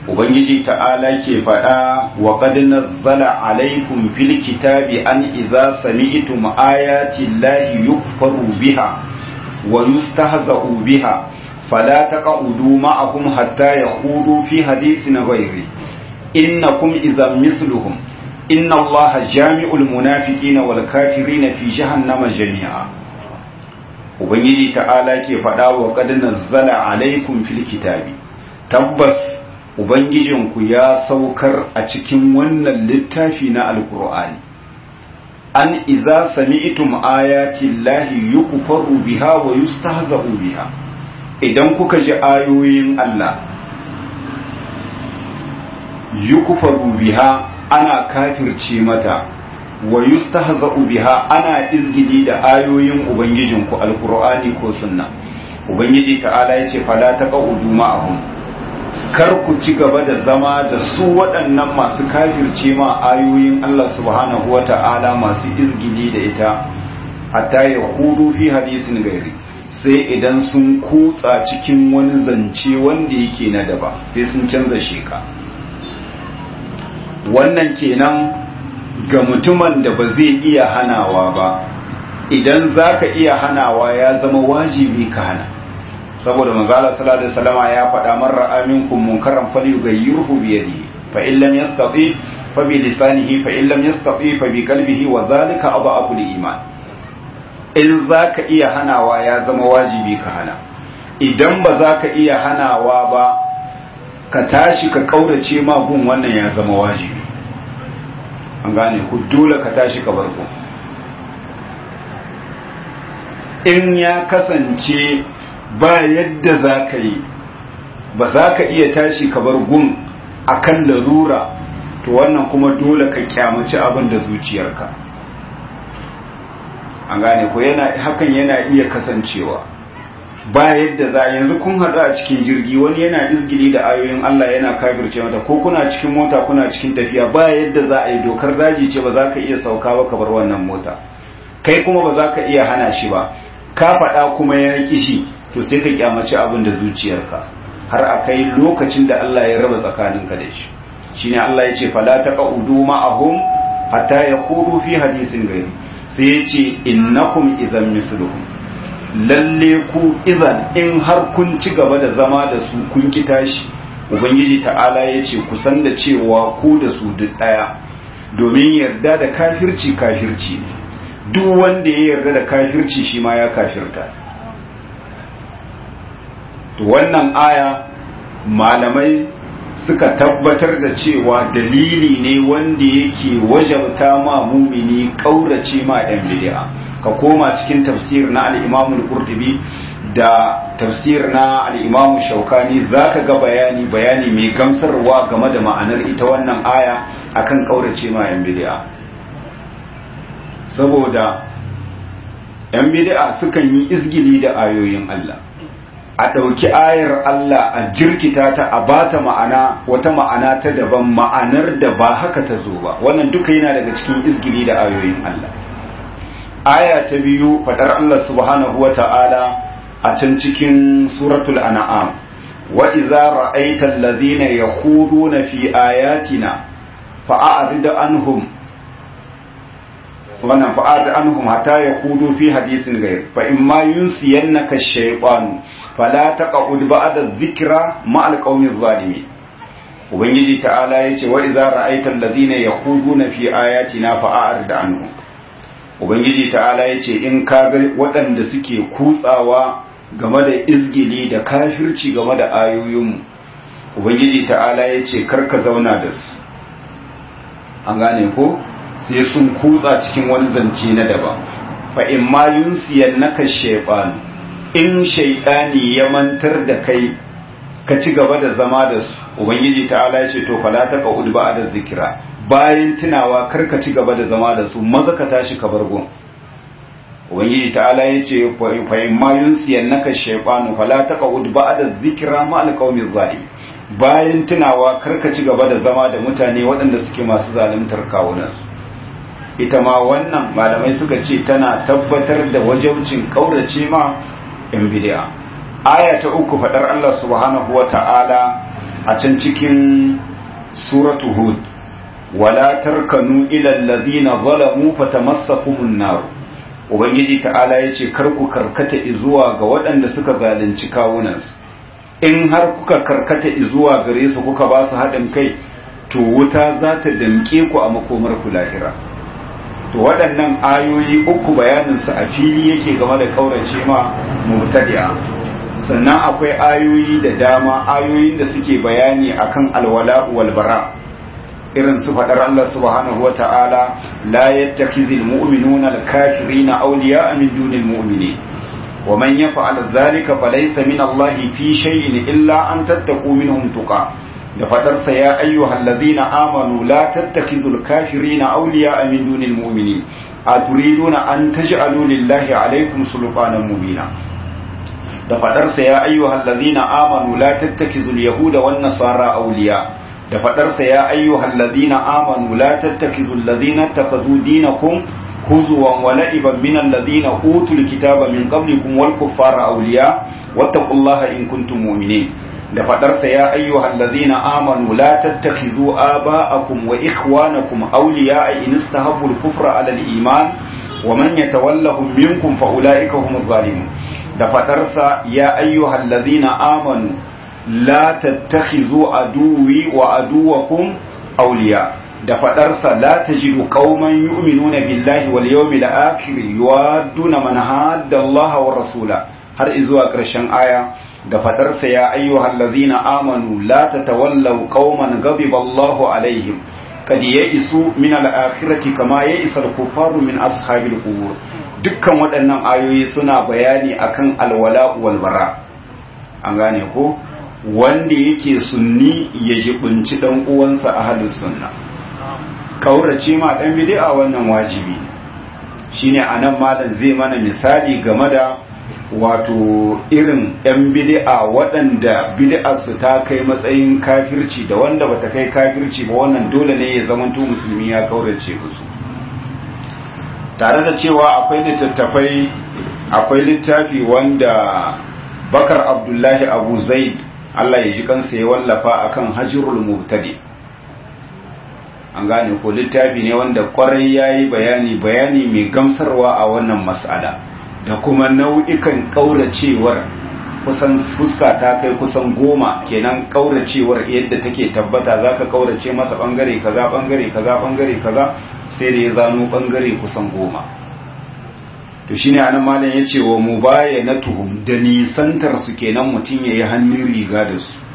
ubangiji ta'ala ke faɗa wa qad nazzala alaykum fil kitabi an idza sami'tum ayati llahi yukfaru biha wa yustahza'u biha fala taq'udu ma'ahum hatta yakhudu fi hadithin ghayri innakum idza mithluhum inna allaha jami'ul munafiqina wal kafirina fi jahannama jami'a ubangiji ta'ala ke faɗa wa qad nazzala alaykum fil kitabi tabbas Ubangijinku ya saukar a cikin wannan littafi na Alƙur'ani, an iza sami'tum ayati Allahi yukfaru biha wa yustahza'u biha idan kuka ji ayoyin Allah yukfaru biha ana kafirce mata wa yustahza'u biha ana izgidi da ayoyin Ubangijinku Alƙur'ani ko sunna Ubangiji ta'ala yace fala taqa'udu ma'ahum kar ku ci gaba da zama da su waɗannan masu kafirce ma ayoyin Allah subhanahu wa ta'ala masu izgili da ita hatta ya hudu fi hadisin gairi sai idan sun kutsa cikin wani zance wanda yake na daba sai sun canza sheka wannan kenan ga mutumin da ba zai iya hanawa ba idan za ka iya hanawa ya zama wajibi ka hana saboda manzala sallallahu alaihi wasallama ya faɗa man ra'a minkum munkaran falyughayyirhu bi yadihi fa in lam yastati fa bi lisanihi fa in lam yastati fa bi qalbihi wa dhalika adhafu iman in zaka iya hanawa ya zama wajibi ka hana idan ba zaka iya hanawa ba ka tashi ka kaurace ma gun wannan ya zama wajibi an gane ku dole ka tashi ka bar in ya kasance ba yadda za ka yi ba za ka iya tashi ka bar gun akan larura to wannan kuma dole ka kyamaci abin da zuciyarka an gane ko yana hakan yana iya kasancewa ba yadda za yanzu kun haɗu a cikin jirgi wani yana izgili da ayoyin Allah yana kafirce mata ko kuna cikin mota kuna cikin tafiya ba yadda za a yi dokar daji ce ba za ka iya sauka ba ka bar wannan mota kai kuma ba za ka iya hana shi ba ka faɗa kuma ya ƙi shi to sai ka kyamaci abin da zuciyarka har a kai lokacin da Allah ya raba tsakaninka da shi shine Allah ya ce fala taqudu ma'ahum hatta yaqudu fi hadisin gairi sai ya ce innakum idan misluhum lalle ku idan in har kun ci gaba da zama da su kun ki tashi ubangiji ta'ala ya ce ku san da cewa ku da su duk daya domin yarda da kafirci kafirci ne duk wanda ya yarda da kafirci shi ma ya kafirta to wannan aya malamai suka tabbatar da cewa dalili ne wanda yake wajabta ma mumini kaurace ma yan bid'a ka koma cikin tafsir na al-Imam al-Qurtubi da tafsir na al-Imam Shawkani zaka ga bayani bayani mai gamsarwa game da ma'anar ita wannan aya akan kaurace ma yan bid'a saboda yan bid'a sukan yi izgili da ayoyin Allah a ɗauki ayar Allah a jirkita ta a bata ma'ana wata ma'ana ta daban ma'anar da ba haka ta zo ba wannan duka yana daga cikin izgili da ayoyin Allah aya ta biyu faɗar Allah subhanahu wa ta'ala a can cikin suratul an'am wa idza ra'aita allazina yakhuduna fi ayatina fa'arid anhum wannan fa'arid anhum hatta yakhudu fi hadithin ghayr fa imma yunsiyannaka ash-shaytanu fala taqud ba'da dhikra ma alqawmi zalimi ubangiji ta'ala yace wa idza ra'aita alladhina yakhuduna fi ayatina fa'arid anhum ubangiji ta'ala yace in ka ga waɗanda suke kutsawa game da izgili da kafirci game da ayoyin ubangiji ta'ala yace karka zauna da su an gane ko sai sun kutsa cikin wani zance na daban fa in ma yunsiyannaka shaytanu in shaidani ya mantar da kai ka ci gaba da zama da su ubangiji ta'ala ya ce to fala ta qa'ud da zikira bayan tunawa kar ka ci gaba da zama da su maza ka tashi ka bar gun ubangiji ta'ala ya ce fa in ma yunsiyannaka shaytanu fala ta qa'ud da zikira ma alqawmi zalim bayan tunawa kar ka ci gaba da zama da mutane waɗanda suke masu zaluntar kawunansu ita ma wannan malamai suka ce tana tabbatar da wajabcin kaurace ma yan bid'a aya ta uku fadar Allah subhanahu wa ta'ala a can cikin suratu hud wala tarkanu ila allazina zalamu fatamassakumun nar ubangiji ta'ala yace kar ku karkata zuwa ga waɗanda suka zalunci kawunansu in har kuka karkata zuwa gare su kuka ba su haɗin kai to wuta za ta damƙe ku a makomar ku lahira to waɗannan ayoyi uku bayaninsu a fili yake game da kaurace ma mubtadi'a sannan akwai ayoyi da dama ayoyin da suke bayani akan alwala wal bara irin su faɗar Allah subhanahu wa ta'ala la yattakhizul mu'minuna al-kafirina awliya'a min dunil mu'minin wa man yaf'al dhalika falaysa min Allah fi shay'in illa an tattaqu minhum tuqa da faɗarsa ya ayyuhal ladhina amanu la tattakhizul kafirina awliya'a min dunil mu'minin aturiduna an taj'alu lillahi alaykum sultanan mubina da faɗarsa ya ayyuhal ladhina amanu la tattakizul yahuda wan nasara awliya da faɗarsa ya ayyuhal ladhina amanu la tattakizul ladhina takazu dinakum huzuwan wa la'iban min alladhina utul kitaba min qablikum wal kuffara awliya wattaqullaha in kuntum mu'minin da faɗarsa ya ayyuhal ladhina amanu la tattakhizu aba'akum wa ikhwanakum awliya in istahabbu al-kufra 'ala al-iman wa man yatawallahum minkum fa ulaika humuz zalimun da faɗarsa ya ayyuhal ladhina amanu la tattakhizu aduwi wa aduwakum awliya da faɗarsa la tajidu qauman yu'minuna billahi wal yawmil akhir yuwadduna man hadda Allah wa rasula har izuwa ƙarshen aya da faɗarsa ya ayyuhal ladhina amanu la tatawallaw qauman ghadiba Allahu alaihim kad ya'isu min al-akhirati kama ya'isa al-kuffaru min ashabil qubur dukkan waɗannan ayoyi suna bayani akan alwala wal bara an gane ko wanda yake sunni ya jibinci dan uwansa ahlus sunna kaurace ma dan bid'a wannan wajibi shine anan malam zai mana misali game da wato irin 'yan bid'a waɗanda bid'arsu ta kai matsayin kafirci da wanda bata kai kafirci ba wannan dole ne ya zamanto musulmi ya kaurace musu tare da cewa akwai littattafai akwai littafi wanda bakar abdullahi abu zaid Allah ya ji kansa ya wallafa akan hajrul mubtadi an gane ko littafi ne wanda kwarai yayi bayani bayani mai gamsarwa a wannan mas'ala da kuma nau'ikan ƙauracewar kusan fuska ta kai kusan goma kenan ƙauracewar yadda take tabbata za ka ƙaurace masa ɓangare kaza ɓangare kaza ɓangare kaza sai da ya zano ɓangare kusan goma to shine anan malam ya ce wa mu baya na tuhum da nisantar su kenan mutum ya yi hannun riga da su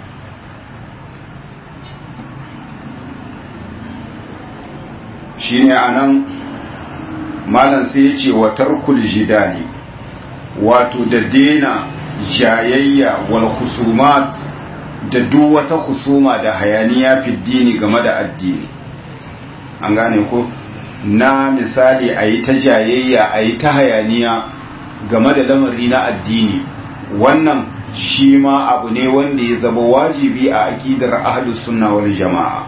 shine anan malam sai ya ce wa tarkul jidali wato da dena jayayya wal husumat da duk wata husuma da hayaniya fi dini game da addini an gane ko na misali a yi ta jayayya a yi ta hayaniya game da lamari na addini wannan shi ma abu ne wanda ya zama wajibi a akidar ahlus sunna wal jama'a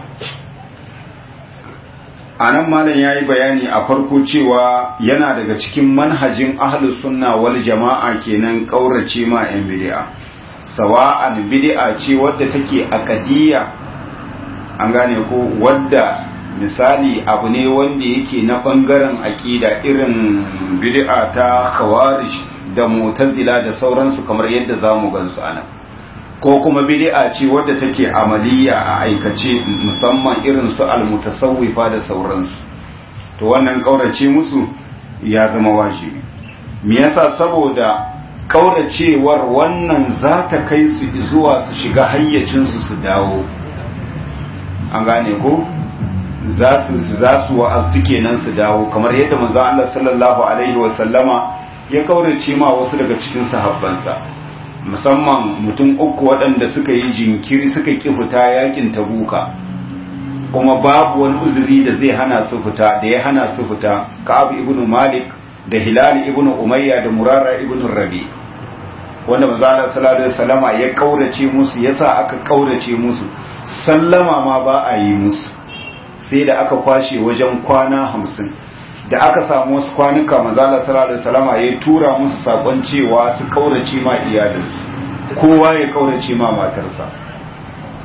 a nan malam ya yi bayani a farko cewa yana daga cikin manhajin ahlus sunna wal jama'a kenan kaurace ma 'yan bid'a sawa'an bid'a ce wadda take akadiyya an gane ko wadda misali abu ne wanda yake na bangaren akida irin bid'a ta khawarij da mu'tazila da sauransu kamar yadda zamu gansu anan ko kuma bid'a ce wadda take amaliya a aikace musamman irin su almutasawwifa da sauransu to wannan kaurace musu ya zama wajibi me yasa saboda kauracewar wannan za ta kai su zuwa su shiga hayyacin su su dawo an gane ko za su za su wa'azu kenan su dawo kamar yadda manzo Allah sallallahu alaihi wa sallama ya kaurace ma wasu daga cikin sahabbansa musamman mutum uku waɗanda suka yi jinkiri suka ƙi fita yakin tabuka kuma babu wani uzuri da zai hana su fita da ya hana su fita ka'ab ibn malik da hilal ibn umayya da murara ibn rabi wanda manzo Allah sallallahu alaihi wasallama ya kaurace musu yasa aka kaurace musu sallama ma ba a yi musu sai da aka kwashe wajen kwana hamsin da aka samu wasu kwanuka manzala sallallahu alaihi wasallama ya tura musu sakon cewa su kaurace ma iyalinsu kowa ya kaurace ma matarsa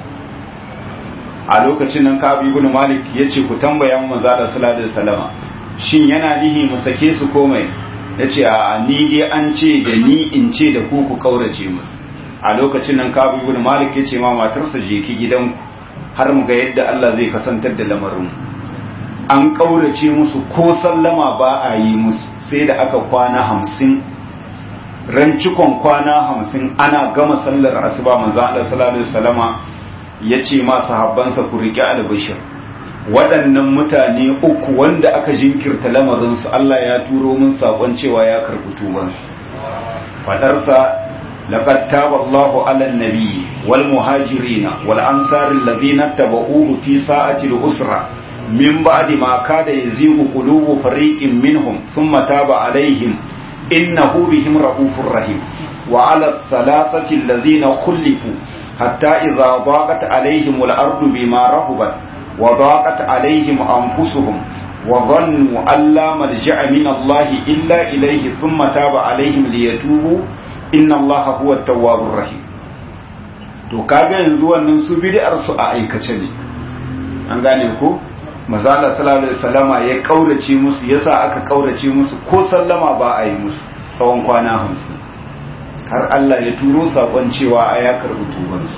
a lokacin nan Ka'ab ibn Malik yace ku tambaya mu manzo Allah sallallahu alaihi wasallama shin yana nihi mu sake su komai yace a ni dai an ce da ni in ce da ku ku kaurace musu a lokacin nan Ka'ab ibn Malik yace ma matarsa je ki gidanku har mu ga yadda Allah zai kasantar da lamarin an kaurace musu ko sallama ba a yi musu sai da aka kwana hamsin ran cikon kwana hamsin ana gama sallar asuba manzo Allah sallallahu alaihi wasallama yace ma sahabbansa ku riƙe albashir waɗannan mutane uku wanda aka jinkirta lamarin su Allah ya turo min sakon cewa ya karɓi tubansu fadarsa laqad taba Allahu 'ala an-nabi wal muhajirin wal ansar alladhina tabauhu fi sa'ati al-usra min ba'di ma kada yazigu qulubu fariqin minhum thumma taba 'alayhim innahu bihim ra'ufur rahim wa 'ala ath-thalathati alladhina khulifu hatta idha daqat 'alayhim al-ardu bima rahabat wa daqat 'alayhim anfusuhum wa dhannu an la malja'a min Allah illa ilayhi thumma taba 'alayhim liyatubu inna Allah huwa at-tawwabur rahim to kaga yanzu wannan su bid'ar su a aikace ne an gane ko mazala sallallahu alaihi wasallama ya kaurace musu yasa aka kaurace musu ko sallama ba a yi musu tsawon kwana hamsin har Allah ya turo sakon cewa a ya karbi tubansu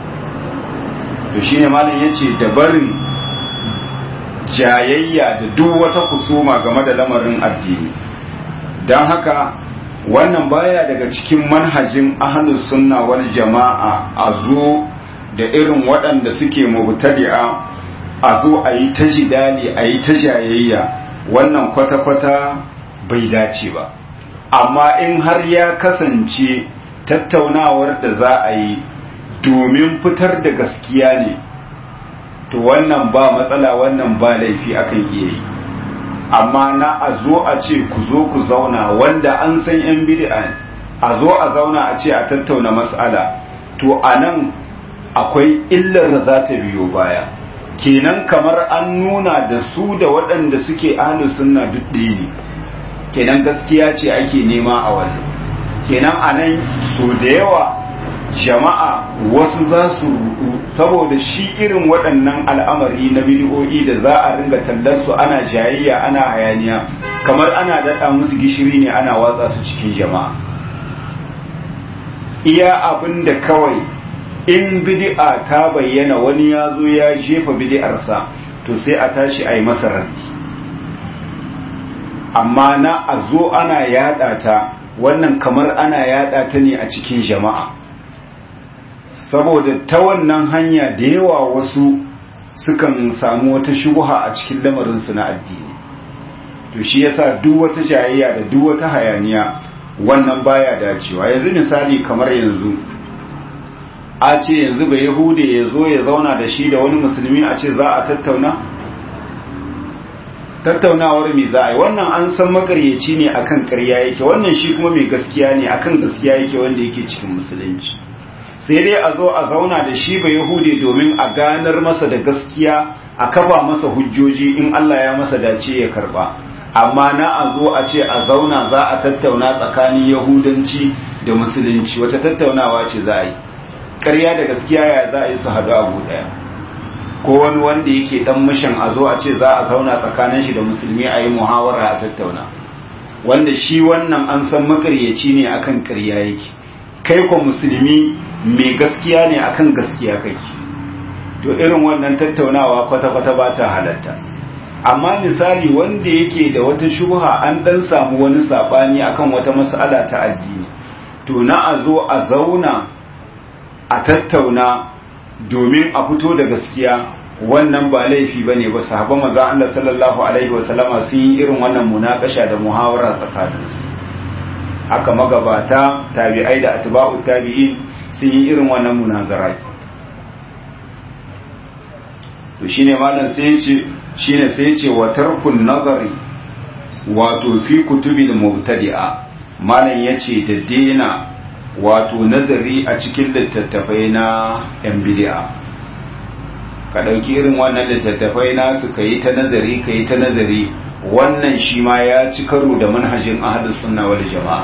to shine malam yace da barin jayayya da duk wata kusuma game da lamarin addini dan haka wannan baya daga cikin manhajin ahlus sunna wal jama'a a zo da irin waɗanda suke mubtadi'a a zo a yi ta jidali a yi ta jayayya wannan kwata-kwata bai dace ba amma in har ya kasance tattaunawar da za a yi domin fitar da gaskiya ne to wannan ba matsala wannan ba laifi akan iya yi amma na a zo a ce ku zo ku zauna wanda an san yan bid'a ne a zo a zauna a ce a tattauna mas'ala to a nan akwai illar da za ta biyo baya kenan kamar an nuna da su da waɗanda suke ahlu sunna duk ɗaya ne kenan gaskiya ce ake nema a wannan kenan a nan so da yawa jama'a wasu za su rudu saboda shi irin waɗannan al'amari na bidiyoyi da za a ringa tallar su ana jayayya ana hayaniya kamar ana daɗa musu gishiri ne ana watsa su cikin jama'a iya abin da kawai in bid'a ta bayyana wani ya zo ya jefa bid'arsa to sai a tashi a yi masa raddi amma na a zo ana yada ta wannan kamar ana yada ta ne a cikin jama'a saboda ta wannan hanya da yawa wasu sukan samu wata shubuha a cikin lamarinsu na addini to shi yasa duk wata jayayya da duk wata hayaniya wannan baya dacewa yanzu misali kamar yanzu a ce yanzu bai yahude ya zo ya zauna da shi da wani musulmi a ce za a tattauna tattaunawar mai za a yi wannan an san makaryaci ne akan karya yake wannan shi kuma mai gaskiya ne akan gaskiya yake wanda yake cikin musulunci sai dai a zo a zauna da shi bai yahude domin a ganar masa da gaskiya a kafa masa hujjoji in Allah ya masa dace ya karba amma na a zo a ce a zauna za a tattauna tsakanin yahudanci da musulunci wata tattaunawa ce za a yi ƙarya da gaskiya ya za a yi su haɗu abu ɗaya ko wani wanda yake ɗan mishan a zo a ce za a zauna tsakanin shi da musulmi a yi muhawara a tattauna wanda shi wannan an san makaryaci ne akan ƙarya yake kai ko musulmi mai gaskiya ne akan gaskiya kake to irin wannan tattaunawa kwata-kwata ba ta halatta amma misali wanda yake da wata shubha an dan samu wani sabani akan wata mas'ala ta addini to na a zo a zauna a tattauna domin a fito da gaskiya wannan ba laifi bane ba sahabban manzo Allah sallallahu alaihi wa sallama sun yi irin wannan munakasha da muhawara tsakaninsu haka magabata tabi'ai da atba'u tabi'in sun yi irin wannan munazara to shine malam sai ya ce shine sai ce wa tarkun nazari wato fi kutubil mubtadi'a malam yace da dena wato nazari a cikin littattafai na yan bid'a ka dauki irin wannan littattafai na su kai ta nazari kai ta nazari wannan shi ma ya ci karo da manhajin ahlus sunna wal jama'a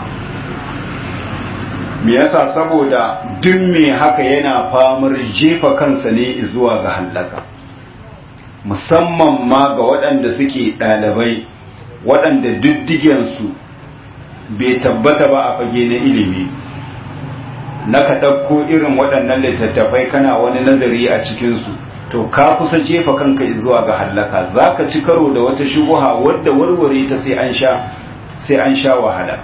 me yasa saboda duk me haka yana famar jefa kansa ne zuwa ga halaka musamman ma ga waɗanda suke ɗalibai waɗanda diddigensu bai tabbata ba a fage na ilimi na ka ɗauko irin waɗannan littattafai kana wani nazari a cikinsu to ka kusa jefa kanka zuwa ga hallaka za ka ci karo da wata shubuha wadda warware ta sai an sha sai an sha wahala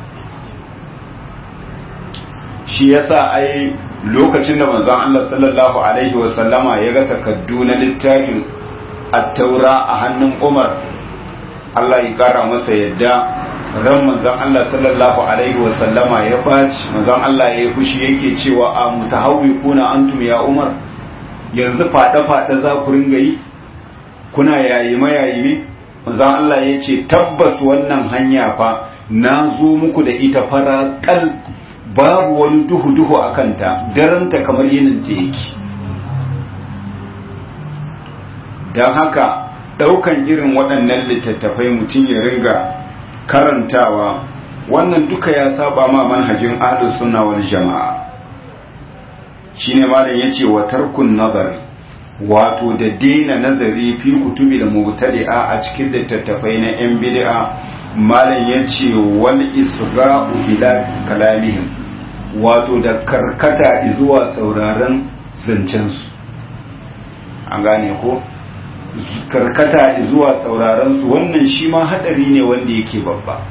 shi yasa ai lokacin da manzon Allah sallallahu alaihi wasallama ya ga takaddu na littafin at-taura a hannun Umar Allah ya kara masa yadda ran manzon Allah sallallahu alaihi wasallama ya baci manzon Allah ya yi fushi yake cewa a mutahawwiquna antum ya Umar yanzu fada fada za ku ringa yi kuna yayi mayayi manzon Allah ya ce tabbas wannan hanya fa na zo muku da ita fara kal babu wani duhu-duhu a kanta daranta kamar yinin ta yake don haka ɗaukan irin waɗannan littattafai mutum ya ringa karantawa wannan duka ya saba ma manhajin ahlus sunna wal jama'a shine malam yace wa tarkun nazari wato da daina nazari fi kutubi da mubtadi'a a cikin littattafai na yan bid'a malam yace wal isga'u ila kalamihim wato da karkata zuwa sauraron zancensu an gane ko karkata zuwa sauraron su wannan shi ma hadari ne wanda yake babba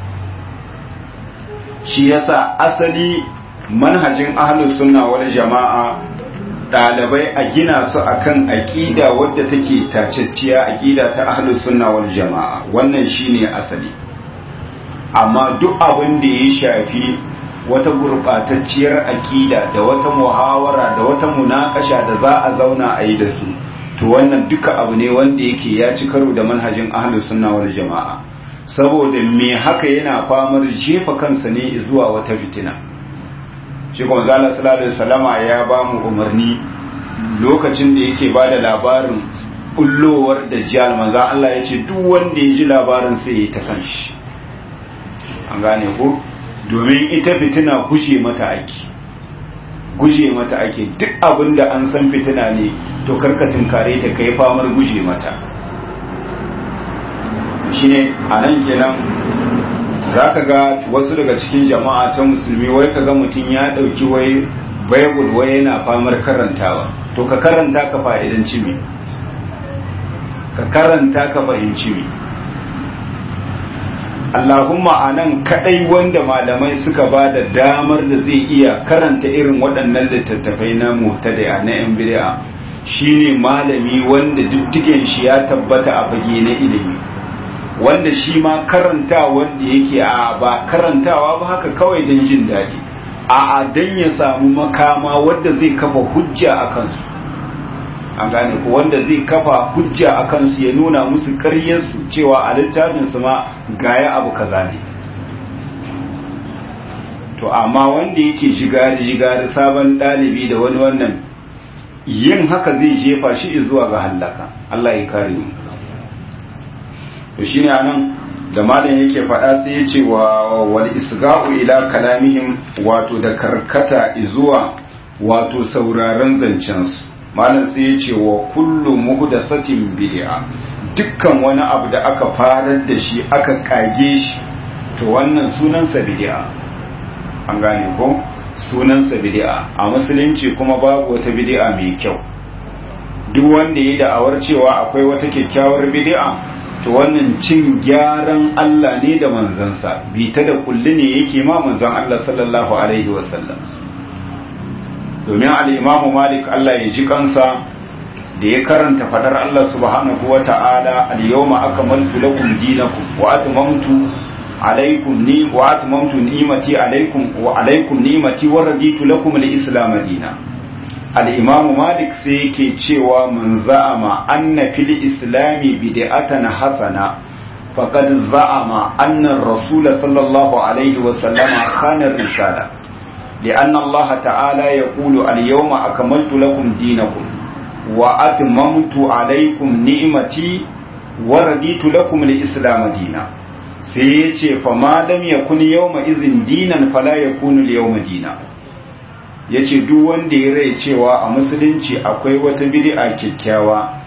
shi yasa asali manhajin ahlus sunna wal jama'a dalibai a gina su akan aqida wadda take tacecciya aqida ta ahlus sunna wal jama'a wannan shine asali amma duk abin da ya shafi wata gurbatacciyar aqida da wata muhawara da wata munakasha da za a zauna a yi da su to wannan duka abu ne wanda yake ya ci karo da manhajin ahlus sunna wal jama'a saboda me haka yana famar jefa kansa ne zuwa wata fitina shi kuma zalla sallallahu alaihi wasallama ya ba mu umarni lokacin da yake ba da labarin bullowar dajjal manzo Allah ya ce duk wanda ya ji labarin sai ya ta kanshi an gane ko domin ita fitina guje mata ake guje mata ake duk abin da an san fitina ne to karka tunkare ta kai famar guje mata shine a nan kenan za ka ga wasu daga cikin jama'a ta musulmi wai ka ga mutum ya ɗauki wai bible wai yana famar karantawa to ka karanta ka fa'idanci me ka karanta ka fahimci me Allahumma a nan kaɗai wanda malamai suka ba da damar da zai iya karanta irin waɗannan littattafai na muhtadaya na yan bid'a shine malami wanda diddigen shi ya tabbata a fage na ilimi wanda shi ma karanta wanda yake a ba karantawa ba haka kawai don jin daɗi a don ya samu makama wanda zai kafa hujja a kansu an gane ko wanda zai kafa hujja a kansu ya nuna musu karyarsu cewa a littafinsu ma gaya abu kaza ne to amma wanda yake jigari-jigari sabon ɗalibi da wani wannan yin haka zai jefa shi zuwa ga hallaka Allah ya kare mu to shine anan da malam yake faɗa sai ya ce wa wal isga'u ila kalamihim wato da karkata zuwa wato sauraron zancen su malam sai ya ce wa kullu muhdathatin bid'a dukkan wani abu da aka farar da shi aka kage shi to wannan sunansa bid'a an gane ko sunansa bid'a a musulunci kuma babu wata bid'a mai kyau duk wanda ya da'awar cewa akwai wata kyakkyawar bid'a to wannan cin gyaran Allah ne da manzansa bi ta da kulli ne yake ma manzan Allah sallallahu alaihi wasallam domin al-Imam Malik Allah ya ji kansa da ya karanta fadar Allah subhanahu wa ta'ala al-yawma akmaltu lakum dinakum wa atmamtu alaikum ni wa atmamtu ni'mati alaikum wa alaikum ni'mati wa raditu lakum al-islam dinan al-imam malik sai yake cewa man za'ama anna fil islami bid'atan hasana faqad za'ama anna ar-rasul sallallahu alaihi wa sallama khana ar-risala لأن الله تعالى يقول اليوم أكملت لكم دينكم وأتممت عليكم نعمتي ورديت لكم الإسلام دينا sai ya ce fama lam yakun yawma izin dinan fala yakunu yawma dina yace duk wanda ya rai cewa a musulunci akwai wata bid'a kyakkyawa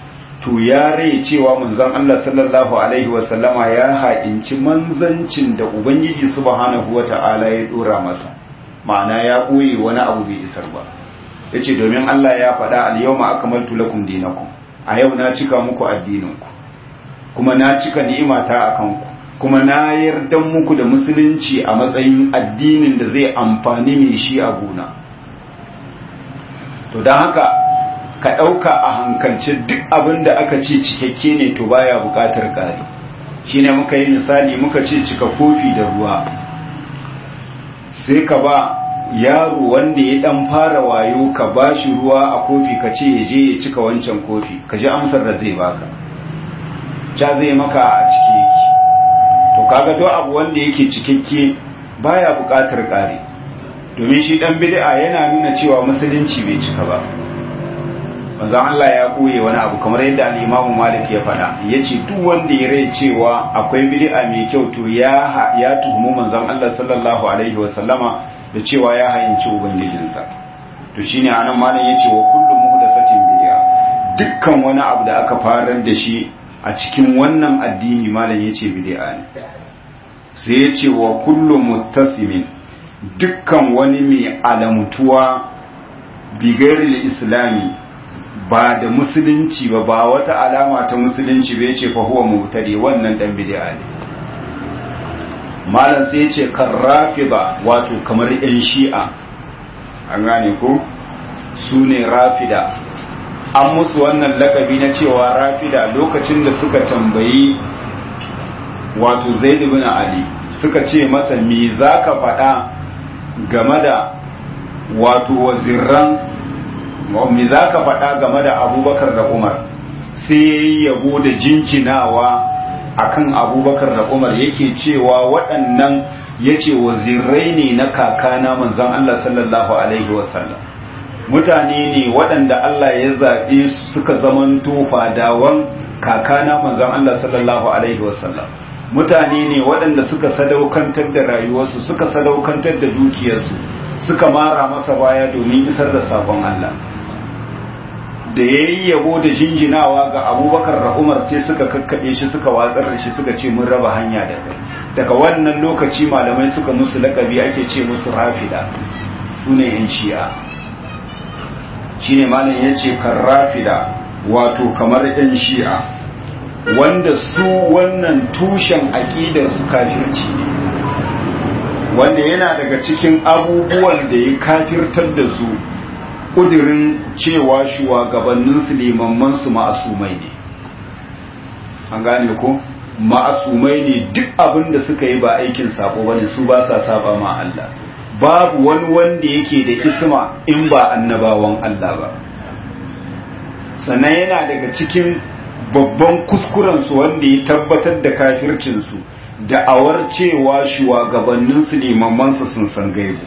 to ya rai cewa manzon Allah sallallahu alaihi wasallama ya haƙinci manzancin da ubangiji subhanahu wata'ala ya dora masa ma'ana ya ɓoye wani abu bai isar ba yace domin Allah ya faɗa al-yawma akmaltu lakum dinakum a yau na cika muku addininku kuma na cika ni'imata akan ku kuma na yarda muku da musulunci a matsayin addinin da zai amfani mai shi a gona to don haka ka ɗauka a hankalce duk abin da aka ce cikakke ne to baya buƙatar ƙari shi ne muka yi misali muka ce cika kofi da ruwa sai ka ba yaro wanda ya ɗan fara wayo ka ba shi ruwa a kofi ka ce ya je ya cika wancan kofi ka ji amsar da zai baka ca zai maka a ciki yake to kaga duk abu wanda yake cikakke baya buƙatar ƙari domin shi dan bid'a yana nuna cewa musulunci bai cika ba manzo Allah ya koye wani abu kamar yadda al-Imam Malik ya faɗa yace duk wanda ya rai cewa akwai bid'a mai kyau to ya ya tuhumu manzon Allah sallallahu alaihi wa sallama da cewa ya hayinci ubangijinsa to shine anan malam yace wa kullu muhdathatin bid'a dukkan wani abu da aka farar da shi a cikin wannan addini malam yace bid'a ne sai yace wa kullu muttasimin dukkan wani mai alamutuwa bigairil islami ba da musulunci ba ba wata alama ta musulunci bai ce fa huwa mubtadi wannan dan bid'a ne malam sai yace karrafida wato kamar yan shi'a an gane ko su ne rafida an musu wannan lakabi na cewa rafida lokacin da suka tambayi wato zaid ibn ali suka ce masa me zaka faɗa game da wato wazirran me za ka faɗa game da abubakar da umar sai yabo da jinjinawa akan abubakar da umar yake cewa waɗannan ya ce wazirrai ne na kakana manzan Allah sallallahu Alaihi wasallam mutane ne waɗanda Allah ya zaɓe su suka zamanto fadawan kakana manzan Allah sallallahu Alaihi wasallam mutane ne waɗanda suka sadaukantar da rayuwarsu suka sadaukantar da dukiyarsu suka mara masa baya domin isar da sabon Allah da ya yi yabo da jinjinawa ga abubakar da umar sai suka kakkaɓe shi suka watsar da shi suka ce mun raba hanya da kai daga wannan lokaci malamai suka musu lakabi ake ce musu rafida su ne yan shi'a shi ne malam ya ce kan rafida wato kamar yan shi'a wanda su wannan tushen aƙidar su kafirci ne wanda yana daga cikin abubuwan da ya kafirtar da su kudirin cewa shugabannin su limamman su ma'asumai ne an gane ko ma'asumai ne duk abin da suka yi ba aikin sabo bane su ba sa saba ma Allah babu wani wanda yake da isma in ba annabawan Allah ba sannan yana daga cikin babban kuskurensu wanda ya tabbatar da kafircinsu da awar cewa shugabanninsu limamansu sun san gaibu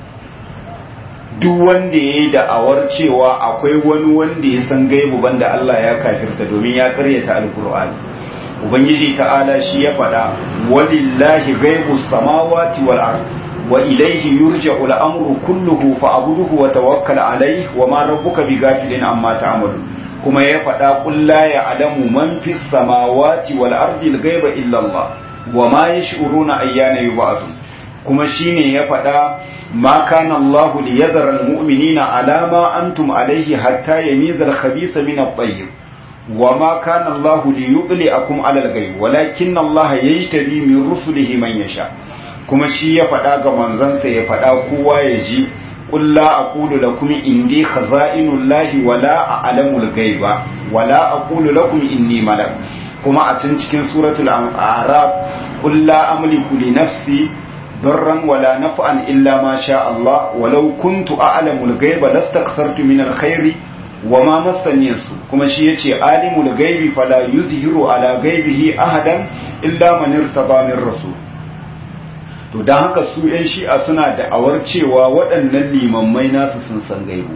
duk wanda ya yi da'awar cewa akwai wani wanda ya san gaibu banda Allah ya kafirta domin ya karyata alkur'ani ubangiji ta'ala shi ya faɗa walillahi gaibu samawati wal ard wa ilayhi yurja'u al-amru kulluhu fa'budhu wa tawakkal alayhi wa ma rabbuka bighafilin amma ta'malun kuma ya faɗa ƙulla ya adamu man fi samawati wal ardi al-ghaiba illa Allah wa ma yash'uruna ayyana yub'athun kuma shine ya faɗa ma kana Allah li yadhara al-mu'minina ala ma antum alayhi hatta yamiza al-khabitha min at-tayyib wa ma kana Allah li yudli'akum ala al-ghaib walakinna Allah yajtabi min rusulihi man yasha kuma shi ya faɗa ga manzansa ya faɗa kowa ya ji قل لا أقول لكم إني خزائن الله ولا أعلم الغيب ولا أقول لكم إني ملك كما أتنتكين سورة الأعراب قل لا أملك لنفسي ضرا ولا نفعا إلا ما شاء الله ولو كنت أعلم الغيب لاستكثرت من الخير وما مسني السوء كما شيء عالم الغيب فلا يظهر على غيبه أحدا إلا من ارتضى من رسول to don haka su 'yan shi'a suna da'awar cewa waɗannan limammai nasu sun san gaibu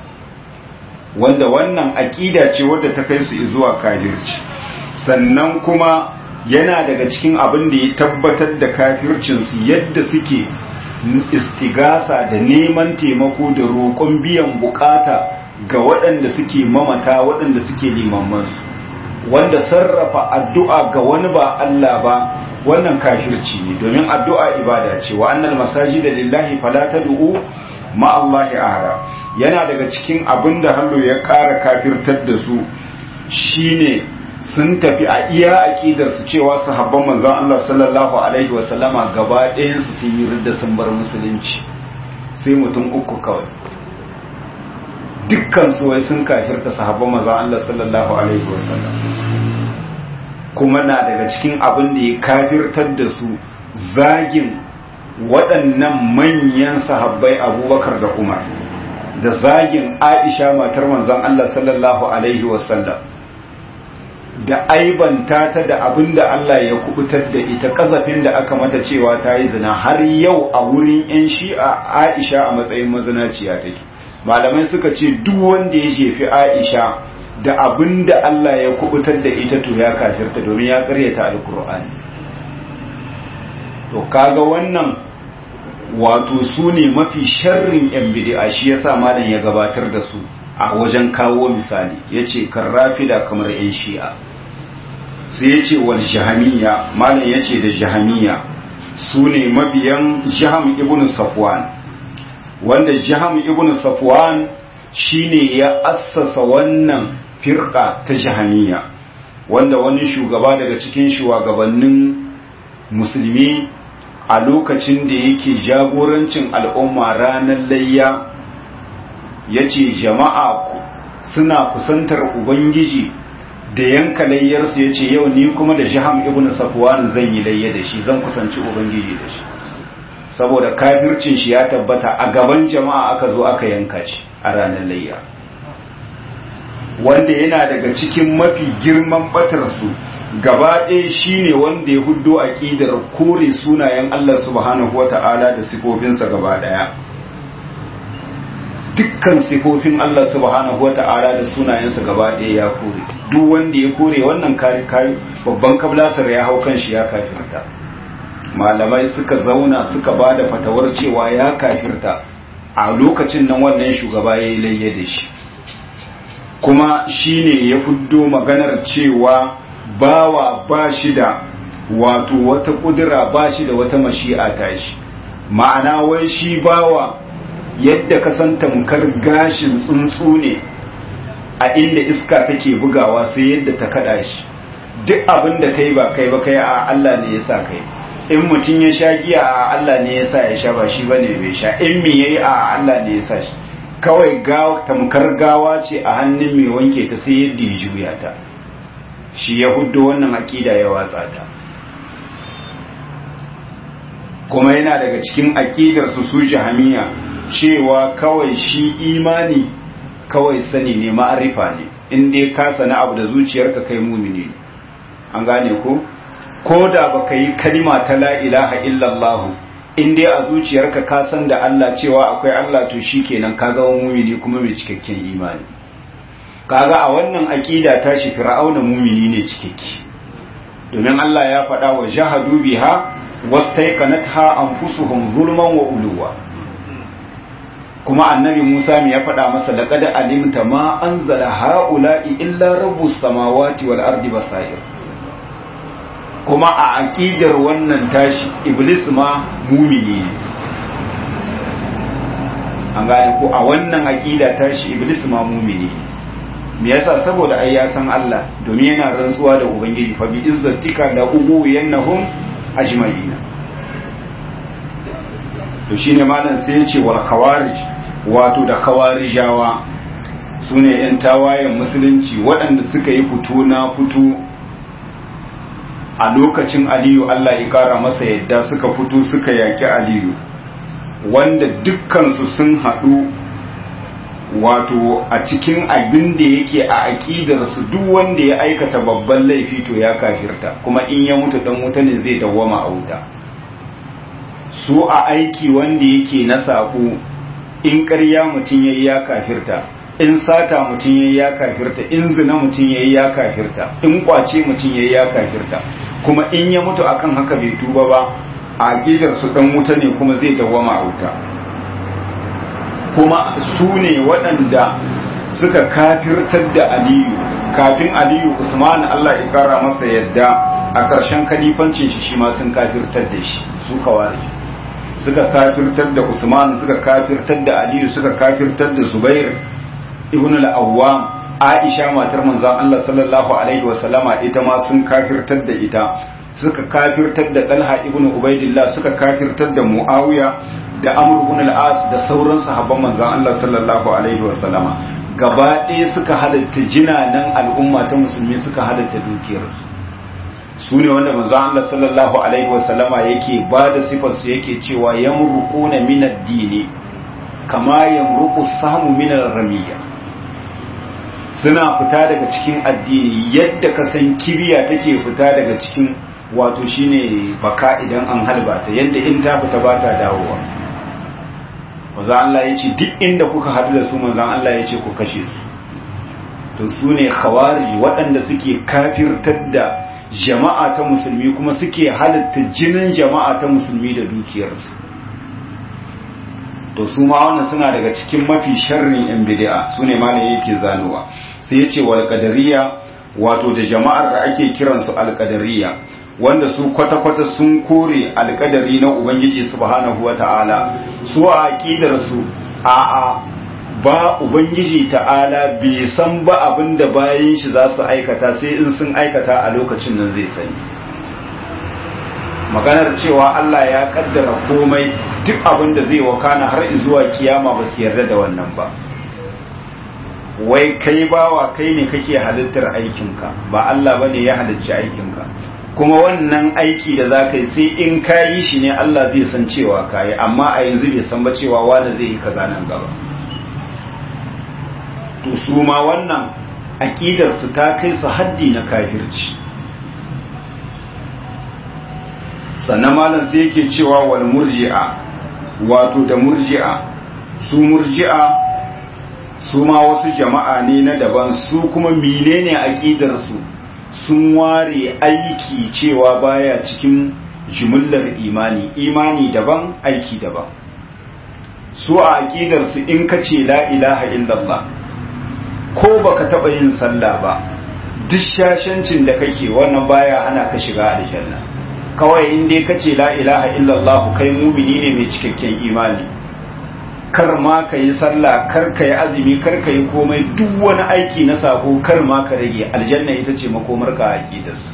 wanda wannan aƙida ce wadda ta kai su zuwa kafirci sannan kuma yana daga cikin abin da ya tabbatar da kafircinsu yadda suke istigasa da neman taimako da roƙon biyan bukata ga waɗanda suke mamata waɗanda suke limammansu wanda sarrafa addu'a ga wani ba Allah ba wannan kafirci ne domin addu'a ibada ce wa annal masajida lillahi fala tad'u ma Allahi ahada yana daga cikin abin da hallo ya ƙara kafirtar da su shine sun tafi a iya aƙidar su cewa sahabban manzon Allah sallallahu alaihi wa sallama gaba ɗayan su sun yi ridda sun bar musulunci sai mutum uku kawai dukkan su wai sun kafirta sahabban manzon Allah sallallahu alaihi wa sallam kuma na daga cikin abin da ya kafirtar da su zagin waɗannan manyan sahabbai abubakar da umar da zagin aisha matar manzon Allah sallallahu alaihi wasallam da aibanta ta da abin da Allah ya kubutar da ita kazafin da aka mata cewa ta yi zina har yau a wurin 'yan shi'a aisha a matsayin mazinaciya take malamai suka ce duk wanda ya jefi aisha da abin da Allah ya kubutar da ita to ya kafirta domin ya karyata alkur'ani to kaga wannan wato su ne mafi sharrin yan bid'a shi yasa malam ya gabatar da su a wajen kawo misali yace karrafida kamar yan shi'a sai yace wal jahamiyya malam yace da jahamiyya su ne mabiyan jaham ibn safwan wanda jaham ibn safwan shine ya assasa wannan firqa ta jahamiyya wanda wani shugaba daga cikin shugabannin musulmi a lokacin da yake jagorancin al'umma ranar layya ya ce jama'a suna kusantar ubangiji da yanka layyarsu ya ce yau ni kuma da jiham ibn safwan zan yi layya da shi zan kusanci ubangiji da shi saboda kafircin shi ya tabbata a gaban jama'a aka zo aka yanka shi a ranar layya wanda yana daga cikin mafi girman batarsu gaba ɗaya shine wanda ya huddo aƙidar kore sunayen Allah subhanahu wata'ala da sifofinsa gaba ɗaya dukkan sifofin Allah subhanahu wata'ala da sunayensa gaba ɗaya ya kore duk wanda ya kore wannan kari kari babban kablasar ya hau kan shi ya kafirta malamai suka zauna suka ba da fatawar cewa ya kafirta a lokacin nan wannan shugaba ya yi layye da shi kuma shine ya fuddo maganar cewa bawa ba shi da wato wata kudura ba shi da wata mashi'a ta shi ma'ana wai shi bawa yadda ka san tamkar gashin tsuntsu ne a inda iska take bugawa sai yadda ta kada shi duk abin da kai ba kai ba kai a Allah ne ya sa kai in mutum ya sha giya a Allah ne ya sa ya sha ba shi bane bai sha in me yayi a Allah ne ya sa shi kawai gawa tamkar gawa ce a hannun mai wanke ta sai yadda ya juya ta shi ya huddo wannan aƙida ya watsa ta kuma yana daga cikin aƙidar su su jahamiya cewa kawai shi imani kawai sani ne ma'arifa ne in dai ka sani abu da zuciyarka kai mumini ne an gane ko ko da baka yi kalima ta la ilaha illallah in dai a zuciyarka ka san da Allah cewa akwai Allah to shikenan ka zama mumini kuma mai cikakken imani kaga a wannan aqida ta shi fir'auna mumini ne cikakke domin Allah ya faɗa wa jahadu biha wastaiqanatha anfusuhum zulman wa uluwa kuma annabi Musa me ya faɗa masa laqad alimta ma anzala haula'i illa rabbus samawati wal ardi basair kuma a aqidar wannan tashi iblis ma mumini ne an gane ko a wannan aqida tashi iblis ma mumini ne me yasa saboda ai ya san Allah domin yana rantsuwa da ubangiji fa bi izzatika la ugu yanahum ajma'ina to shine malam sai ya ce wal khawarij wato da khawarijawa sune yan tawayen musulunci waɗanda suka yi fito na fito a lokacin aliyu Allah ya kara masa yadda suka fito suka yaki aliyu wanda dukkansu sun haɗu wato a cikin abin da yake a aƙidarsu duk wanda ya aikata babban laifi to ya kafirta kuma in ya mutu dan wuta ne zai dawwama a wuta su a aiki wanda yake na saƙo in ƙarya mutum yayi ya kafirta in sata mutum yayi ya kafirta in zina mutum yayi ya kafirta in kwace mutum yayi ya kafirta kuma in ya mutu akan haka bai tuba ba a aƙidarsu dan wuta ne kuma zai dawwama a wuta kuma su ne waɗanda suka kafirtar da aliyu kafin aliyu usman allah ya kara masa yadda a ƙarshen kalifancin shi shi ma sun kafirtar da shi su kawari suka kafirtar da usman suka kafirtar da aliyu suka kafirtar da zubair ibn al-awwam aisha matar manzon allah sallallahu alaihi wa sallama ita ma sun kafirtar da ita suka kafirtar da talha ibn ubaidillah suka kafirtar da muawiya da amr ibn al-as da sauran sahabban manzon allah sallallahu alaihi wa sallama gaba ɗaya suka halatta jinanan al'umma ta musulmi suka halatta dukiyarsu su ne wanda manzo Allah sallallahu alaihi wasallama yake ba da sifar su yake cewa yamruquna min ad-dini kama yamruqu samu min ar-ramiyya suna fita daga cikin addini yadda ka san kibiya take fita daga cikin wato shine baka idan an halba ta yadda in ta fita ba ta dawowa manzo Allah yace duk inda kuka hadu da su manzo Allah yace ku kashe su to su ne khawarij waɗanda suke kafirtar da jama'a ta musulmi kuma suke halitta jinin jama'a ta musulmi da dukiyarsu to su ma wannan suna daga cikin mafi sharrin yan bid'a su ne malam yake zanowa sai ya ce wal qadariya wato da jama'ar da ake kiransu al qadariya wanda su kwata-kwata sun kore alkadari na ubangiji subhanahu wata'ala su a aqidar su a a ba ubangiji ta'ala bai san ba abin da bayan shi za su aikata sai in sun aikata a lokacin nan zai sani maganar cewa Allah ya kaddara komai duk abin da zai wakana har zuwa kiyama ba su yarda da wannan ba wai kai bawa kai ne kake halittar aikinka ba Allah ba ne ya halicci aikinka kuma wannan aiki da za ka yi sai in ka yi shi ne Allah zai san cewa ka yi amma a yanzu bai san ba cewa wanda zai yi kaza nan gaba to su ma wannan aƙidarsu ta kai su haddi na kafirci sannan malam sai yake cewa wal murji'a wato da murji'a su murji'a su ma wasu jama'a ne na daban su kuma menene aƙidarsu sun ware aiki cewa baya cikin jumullar imani imani daban aiki daban su a aƙidarsu in ka ce la ilaha illallah ko baka taba yin sallah ba duk shashancin da kake wannan baya hana ka shiga aljanna kawai in dai kace la ilaha illallah kai mumini ne mai cikakken imani kar ma ka yi sallah kar ka yi azumi kar ka yi komai duk wani aiki na sako kar ma ka rage aljanna ita ce makomar ka aqidarsu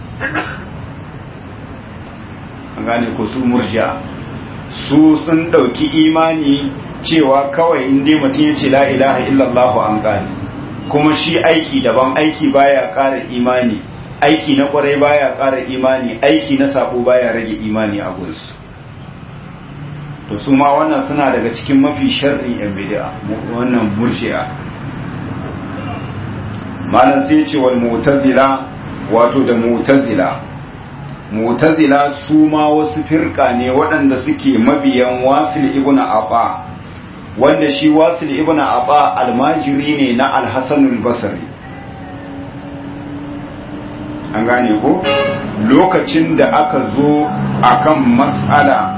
an gane ko su murja su sun dauki imani cewa kawai in dai mutum ya ce la ilaha illallah an gane kuma shi aiki daban aiki baya ƙara imani aiki na kwarai baya ƙara imani aiki na sabo baya rage imani a gunsu to su ma wannan suna daga cikin mafi sharrin yan bid'a wannan murji'a malam sai ce wal mu'tazila wato da mu'tazila mu'tazila su ma wasu firka ne waɗanda suke mabiyan wasil ibn aba wanda shi wasil ibn aba almajiri ne na alhassanul basri an gane ko lokacin da aka zo akan matsala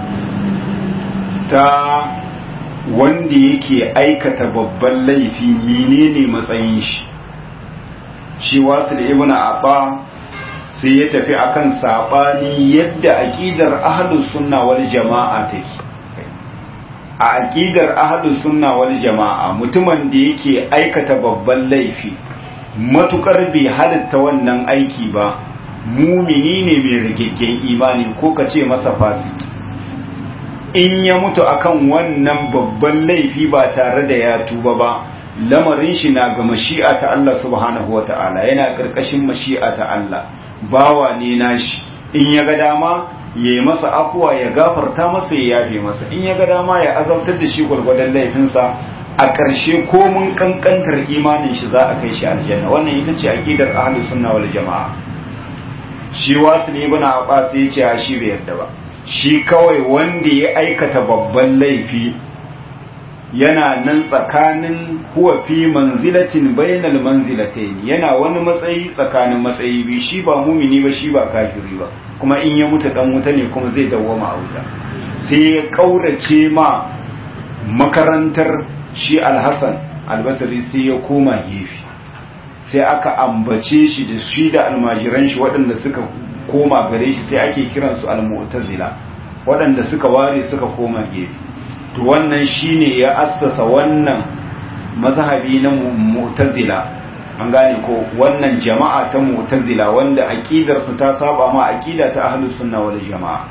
ta wanda yake aikata babban laifi menene matsayin shi shi wasil ibn aba sai ya tafi akan sabani yadda aqidar ahlus sunna wal jama'a take a aƙidar ahlus sunna wal jama'a mutumin da yake aikata babban laifi matukar bai halitta wannan aiki ba mumini ne mai rigaggen imani ko ka ce masa fasiki in ya mutu akan wannan babban laifi ba tare da ya tuba ba lamarin shi na ga mashi'a ta Allah subhanahu wata'ala yana karkashin mashi'a ta Allah bawa ne nashi in ya ga dama ya yi masa afuwa ya gafarta masa ya yafe masa in ya ga dama ya azabtar da shi gwargwadon laifinsa a ƙarshe ko mun kankantar imanin shi za a kai shi aljanna wannan ita ce aqidar ahlus sunna wal jamaa shi wasu ne bana aba sai ya ce shi bai yarda ba shi kawai wanda ya aikata babban laifi yana nan tsakanin huwa fi manzilatin bainal manzilatayn yana wani matsayi tsakanin matsayi biyu shi ba mumini ba shi ba kafiri ba kuma in ya mutu dan wuta ne kuma zai dawwama a wuta sai ya kaurace ma makarantar shi alhassan albasari sai ya koma gefe sai aka ambace shi da shi da almajiran shi waɗanda suka koma gare shi sai ake kiransu al-mu'tazila waɗanda suka ware suka koma gefe to wannan shine ya assasa wannan mazhabi na mu'tazila an gane ko wannan jama'a ta mu'tazila wanda aqidar su ta saba ma aqida ta ahlus sunna wal jama'a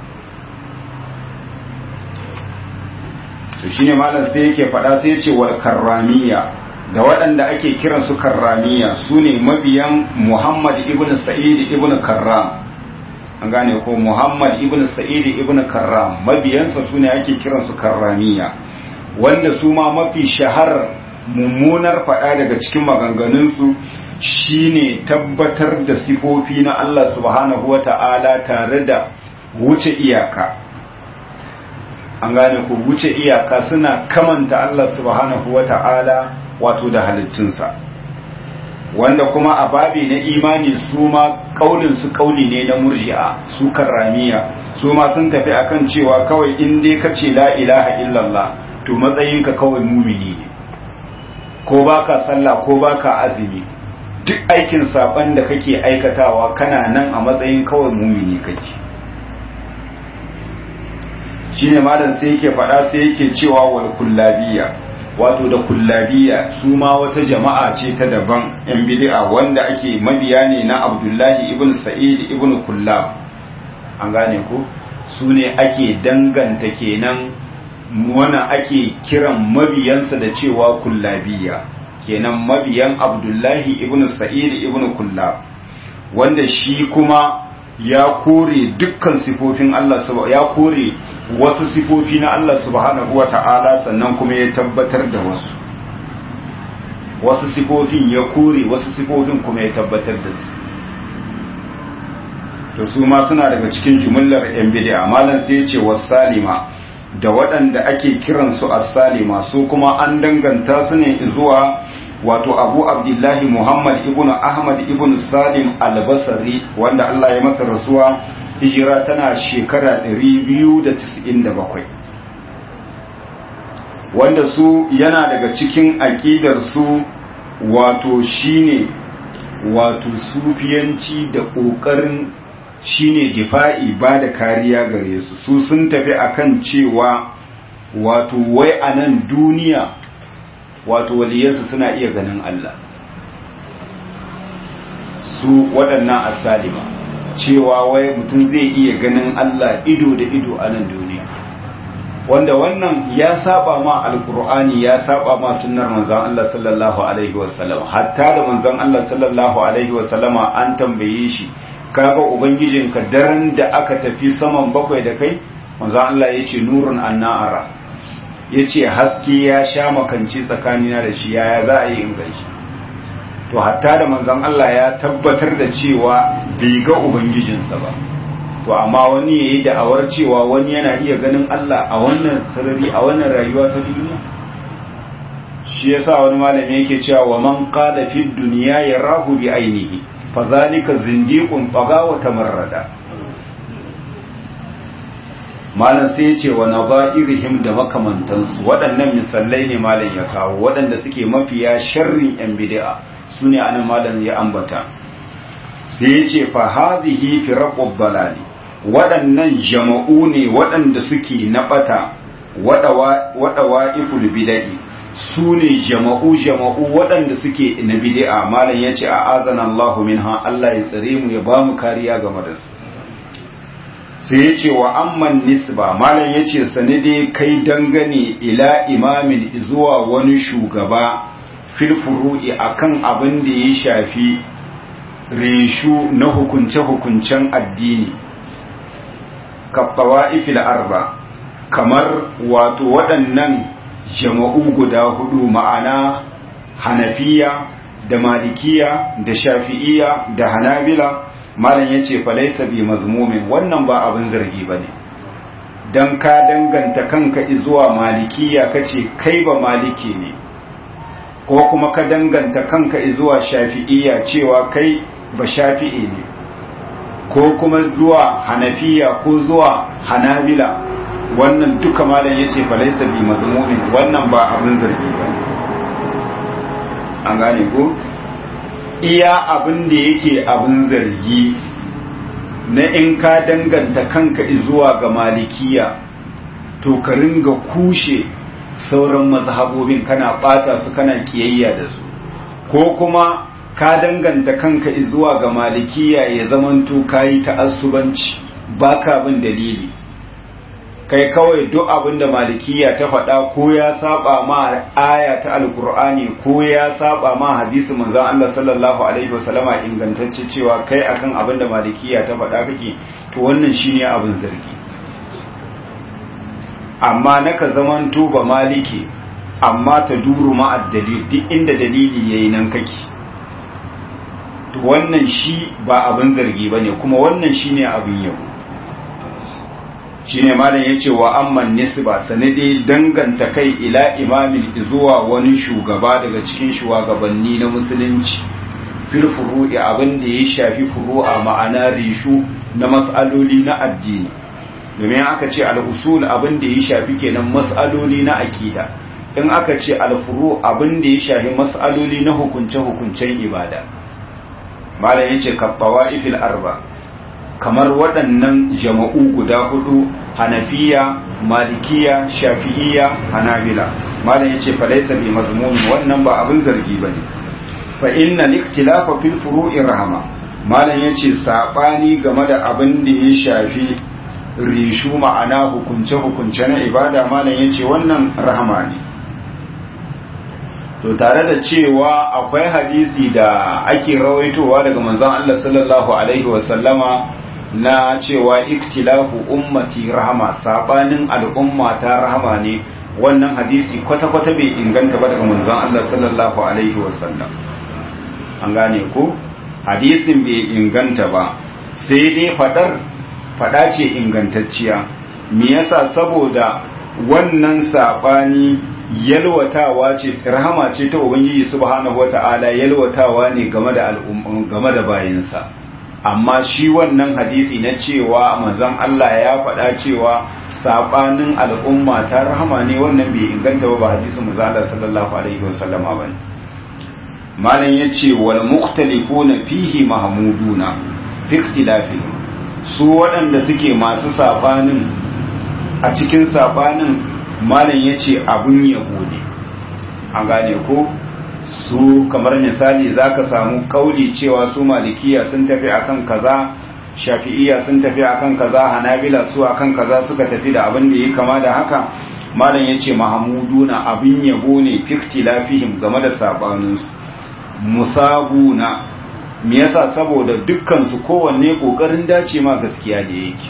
to shine malam sai yake faɗa sai yace wal karramiya da waɗanda ake kiran su karramiya sune mabiyan Muhammad ibn Sa'id ibn Karram an gane ko Muhammad ibn Sa'id ibn Karram mabiyansa sune ake kiran su karramiya wanda su ma mafi shahar mummunar faɗa daga cikin maganganunsu shine tabbatar da sifofi na Allah subhanahu wa ta'ala tare da wuce iyaka an gane ku wuce iyaka suna kamanta Allah subhanahu wa ta'ala wato da halittunsa wanda kuma a babi na imani su ma kaulin su kauli ne na murji'a su karramiya su ma sun tafi akan cewa kawai in dai kace la ilaha illallah to matsayinka kawai mumini ne ko baka sallah ko baka azumi duk aikin saban da kake aikatawa kana nan a matsayin kawai mumini kake shine malam sai yake faɗa sai yake cewa wal kullabiya wato da kullabiya su ma wata jama'a ce ta daban yan bid'a wanda ake mabiya ne na Abdullahi ibn Sa'id ibn Kullab an gane ko su ne ake danganta kenan wana ake kiran mabiyansa da cewa kullabiya kenan mabiyan abdullahi ibn sa'id ibn kullab wanda shi kuma ya kore dukkan sifofin Allah ya kore wasu sifofi na Allah subhanahu wa ta'ala sannan kuma ya tabbatar da wasu wasu sifofin ya kore wasu sifofin kuma ya tabbatar da su to su ma suna daga cikin jumlar yan bid'a malam sai ya ce wasalima da waɗanda ake kiransu as-salima su kuma an danganta su ne zuwa wato abu abdullahi muhammad ibn ahmad ibn salim al-basri wanda Allah ya masa rasuwa hijira tana shekara 297 wanda su yana daga cikin aƙidar su wato shine wato sufiyanci da ƙoƙarin shine difa'i ba da kariya gare su su sun tafi akan cewa wato wai a nan duniya wato waliyansu suna iya ganin Allah su waɗannan asalima cewa wai mutum zai iya ganin Allah ido da ido a nan duniya wanda wannan ya saba ma alkur'ani ya saba ma sunnar manzon Allah sallallahu alaihi wasallam hatta da manzon Allah sallallahu alaihi wasallama an tambaye shi kaga ubangijinka daren da aka tafi saman bakwai da kai manzon Allah yace nurun annara yace haske ya sha makanci tsakanina da shi yaya za a yi in gaishe to hatta da manzon Allah ya tabbatar da cewa bai ga ubangijinsa ba to amma wani yayi da'awar cewa wani yana iya ganin Allah a wannan sarari a wannan rayuwa ta duniya shi yasa wani malami yake cewa wa man qala fi dunya yarahu bi ainihi fa zalika zindiqun taga wa tamarrada malam sai ya ce wa nazairihim da makamantansu waɗannan misalai ne malam ya kawo waɗanda suke mafiya sharrin yan bid'a sune anan malam ya ambata sai ya ce fa hadhihi firaqud dalali waɗannan jama'u ne waɗanda suke na ɓata waɗawa iful bida'i su ne jama'u jama'u waɗanda suke na bid'a malam ya ce a azana Allah minha Allah ya tsare mu ya ba mu kariya game da su sai ya ce wa amman nisba malam ya ce sanade kai dangane ila imamin zuwa wani shugaba fil furu'i akan abin da ya shafi reshu na hukunce-hukuncen addini kaɓawa'ifil arba kamar wato waɗannan jama'u guda hudu ma'ana hanafiya da malikiya da shafi'iya da hanabila malam ya ce falaisa bi mazmumin wannan ba abin zargi ba ne don ka danganta kanka zuwa malikiya ka ce kai ba maliki ne ko kuma ka danganta kanka zuwa shafi'iya cewa kai ba shafi'i ne ko kuma zuwa hanafiya ko zuwa hanabila wannan duka malam ya ce falaisa bi mazmumin wannan ba abin zargi ba an gane ko iya abin da yake abin zargi na in ka danganta kanka zuwa ga malikiya to ka ringa kushe sauran mazhabobin kana bata su kana kiyayya da su ko kuma ka danganta kanka zuwa ga malikiya ya zamanto kayi ta'assubanci baka bin dalili kai kawai duk abin da malikiya ta faɗa ko ya saba ma aya ta alkur'ani ko ya saba ma hadisi manzon Allah sallallahu alaihi wasallama ingantacce cewa kai akan abin da malikiya ta faɗa kake to wannan shine abin zargi amma naka zaman tuba maliki amma ta duru ma'ad dalil duk inda dalili yayi nan kake to wannan shi ba abin zargi bane kuma wannan shine abin yabo shine malam yace wa amman nisba sanadi danganta kai ila imamin zuwa wani shugaba daga cikin shugabanni na musulunci fil furu'i abin da ya shafi furu'a ma'ana rishu na mas'aloli na addini domin aka ce al-usul abin da ya shafi kenan mas'aloli na aqida in aka ce al-furu abin da ya shafi mas'aloli na hukunce-hukuncen ibada malam yace ka tawaifil arba kamar waɗannan jama'u guda hudu hanafiya malikiya shafi'iya hanabila malam yace fa laysa bi mazmun wannan ba abin zargi bane fa inna al-ikhtilafa fil furu'i rahma malam yace sabani game da abin da ya shafi rishu ma'ana hukunce hukunce na ibada malam yace wannan rahama ne to tare da cewa akwai hadisi da ake rawaitowa daga manzon Allah sallallahu alaihi wasallama na cewa iktilafu ummati rahama sabanin al'umma ta rahama ne wannan hadisi kwata-kwata bai inganta ba daga manzon Allah sallallahu alaihi wasallam an gane ko hadisin bai inganta ba sai dai fadar fada ce ingantacciya me yasa saboda wannan sabani yalwatawa ce rahama ce ta ubangiji subhanahu wata'ala yalwatawa ne game da al'umma game da bayinsa amma shi wannan hadisi na cewa manzon Allah ya faɗa cewa sabanin al'umma ta rahama ne wannan bai inganta ba ba hadisin manzon Allah sallallahu alaihi wasallama bane malam yace wal mukhtalifuna fihi mahmuduna fi ikhtilafihim su waɗanda suke masu sabanin a cikin sabanin malam yace abun yabo ne an gane ko su kamar misali zaka samu kauli cewa su malikiya sun tafi akan kaza shafi'iya sun tafi akan kaza hanabila su akan kaza suka tafi da abin da yake kama da haka malam yace mahmuduna abin yabo ne fiktilafihim game da sabaninsu musabuna me yasa saboda dukkan su kowanne kokarin dace ma gaskiya da yake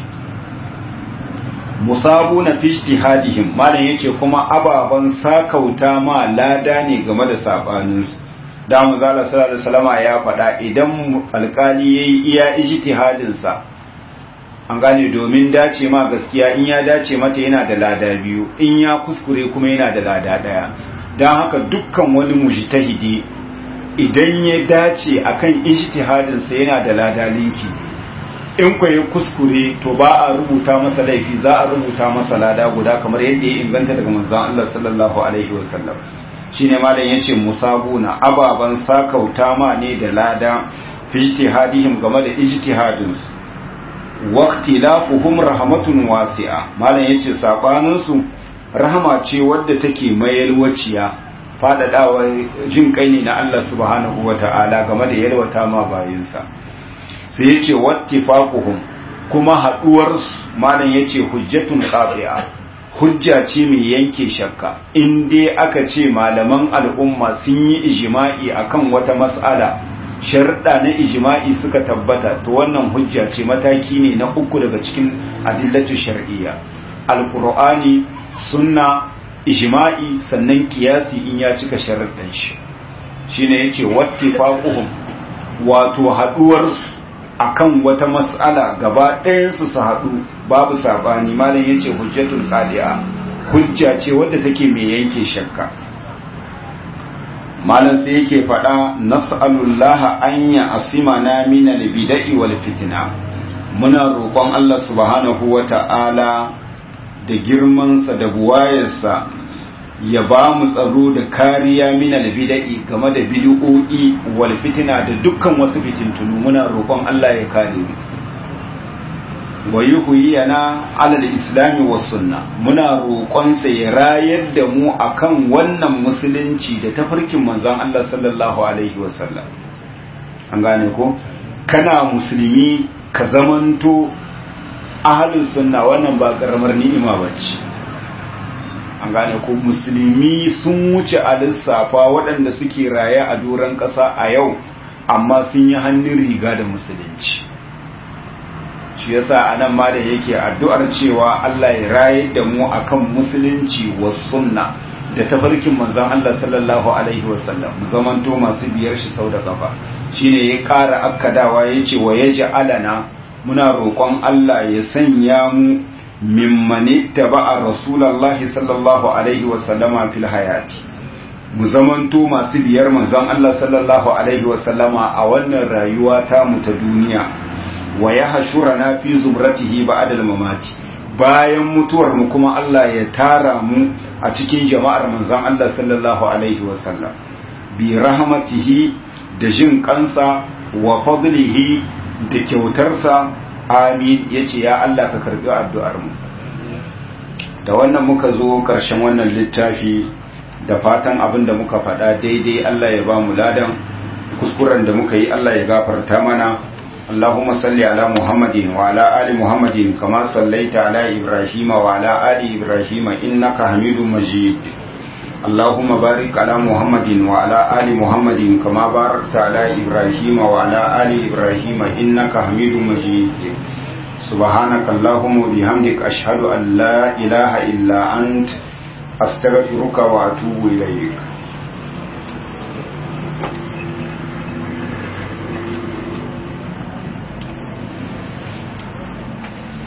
musabuna fi ijtihadihim malam yace kuma ababan sakauta ma lada ne game da sabaninsu da mu zala sallallahu alaihi wasallama ya faɗa idan alkali yayi iya ijtihadin sa an gane domin dace ma gaskiya in ya dace mata yana da lada biyu in ya kuskure kuma yana da lada daya dan haka dukkan wani mujtahidi idan ya dace akan ijtihadin sa yana da lada linki in ku ya kuskure to ba a rubuta masa laifi za a rubuta masa lada guda kamar yadda ya inganta daga manzon Allah sallallahu alaihi wasallam shine malam yace musabuna ababan sakauta ma ne da lada fi ijtihadihim game da ijtihadin su waqtilafuhum rahmatun wasi'a malam yace sabanin su rahama ce wadda take mayalwaciya fadadawa jin kai ne na Allah subhanahu wata'ala game da yalwata ma bayinsa sai yace wattifaquhum kuma haduwar malam yace hujjatun qati'a hujja ce mai yanke shakka in dai aka ce malaman al'umma sun yi ijima'i akan wata mas'ala sharɗa na ijima'i suka tabbata to wannan hujja ce mataki ne na uku daga cikin adillatu shar'iyya alqur'ani sunna ijima'i sannan kiyasi in ya cika sharuɗan shi shine yace wattifaquhum wato haduwar akan wata mas'ala gaba ɗayansu su haɗu babu sabani malam yace hujjatul qadi'a hujja ce wadda take mai yanke shakka malam sai yake faɗa nas'alullaha an ya asimana min al-bida'i wal fitna muna roƙon Allah subhanahu wata'ala da girmansa da buwayarsa ya ba mu tsaro da kariya min albida'i game da bid'o'i wal fitina da dukkan wasu fitintunu muna roƙon Allah ya kare mu wa yuhyiyana alal islami was sunna muna roƙon sa ya rayar da mu akan wannan musulunci da tafarkin manzon Allah sallallahu alaihi wasallam an gane ko kana musulmi ka zamanto ahlus sunna wannan ba karamar ni'ima bace an gane ko musulmi sun wuce a lissafa waɗanda suke raye a doron ƙasa a yau amma sun yi hannun riga da musulunci shi yasa anan ma da yake addu'ar cewa Allah ya raye da mu akan musulunci wa sunna da tafarkin manzon Allah sallallahu alaihi wasallam mu zamanto masu biyar shi sau da kafa shine ya ƙara akkadawa yace wa alana muna roƙon Allah ya sanya mu mimmani taba'a rasulullahi sallallahu alaihi wasallama fil hayati mu zamanto masu biyar manzon Allah sallallahu alaihi wasallama a wannan rayuwa ta mu ta duniya wa ya hashurana fi zumratihi ba'da al-mamati bayan mutuwar mu kuma Allah ya tara mu a cikin jama'ar manzon Allah sallallahu alaihi wasallam bi rahmatihi da jin kansa wa fadlihi da kyautarsa amin yace ya Allah ka karbi addu'ar mu da wannan muka zo karshen wannan littafi da fatan abin da muka faɗa daidai Allah ya ba mu ladan kuskuren da muka yi Allah ya gafarta mana اللهم صل على محمد وعلى آل محمد كما صليت على إبراهيم وعلى آل إبراهيم إنك حميد مجيد اللهم بارك على محمد وعلى آل محمد كما باركت على إبراهيم وعلى آل إبراهيم إنك حميد مجيد سبحانك اللهم وبحمدك أشهد أن لا إله إلا أنت أستغفرك وأتوب إليك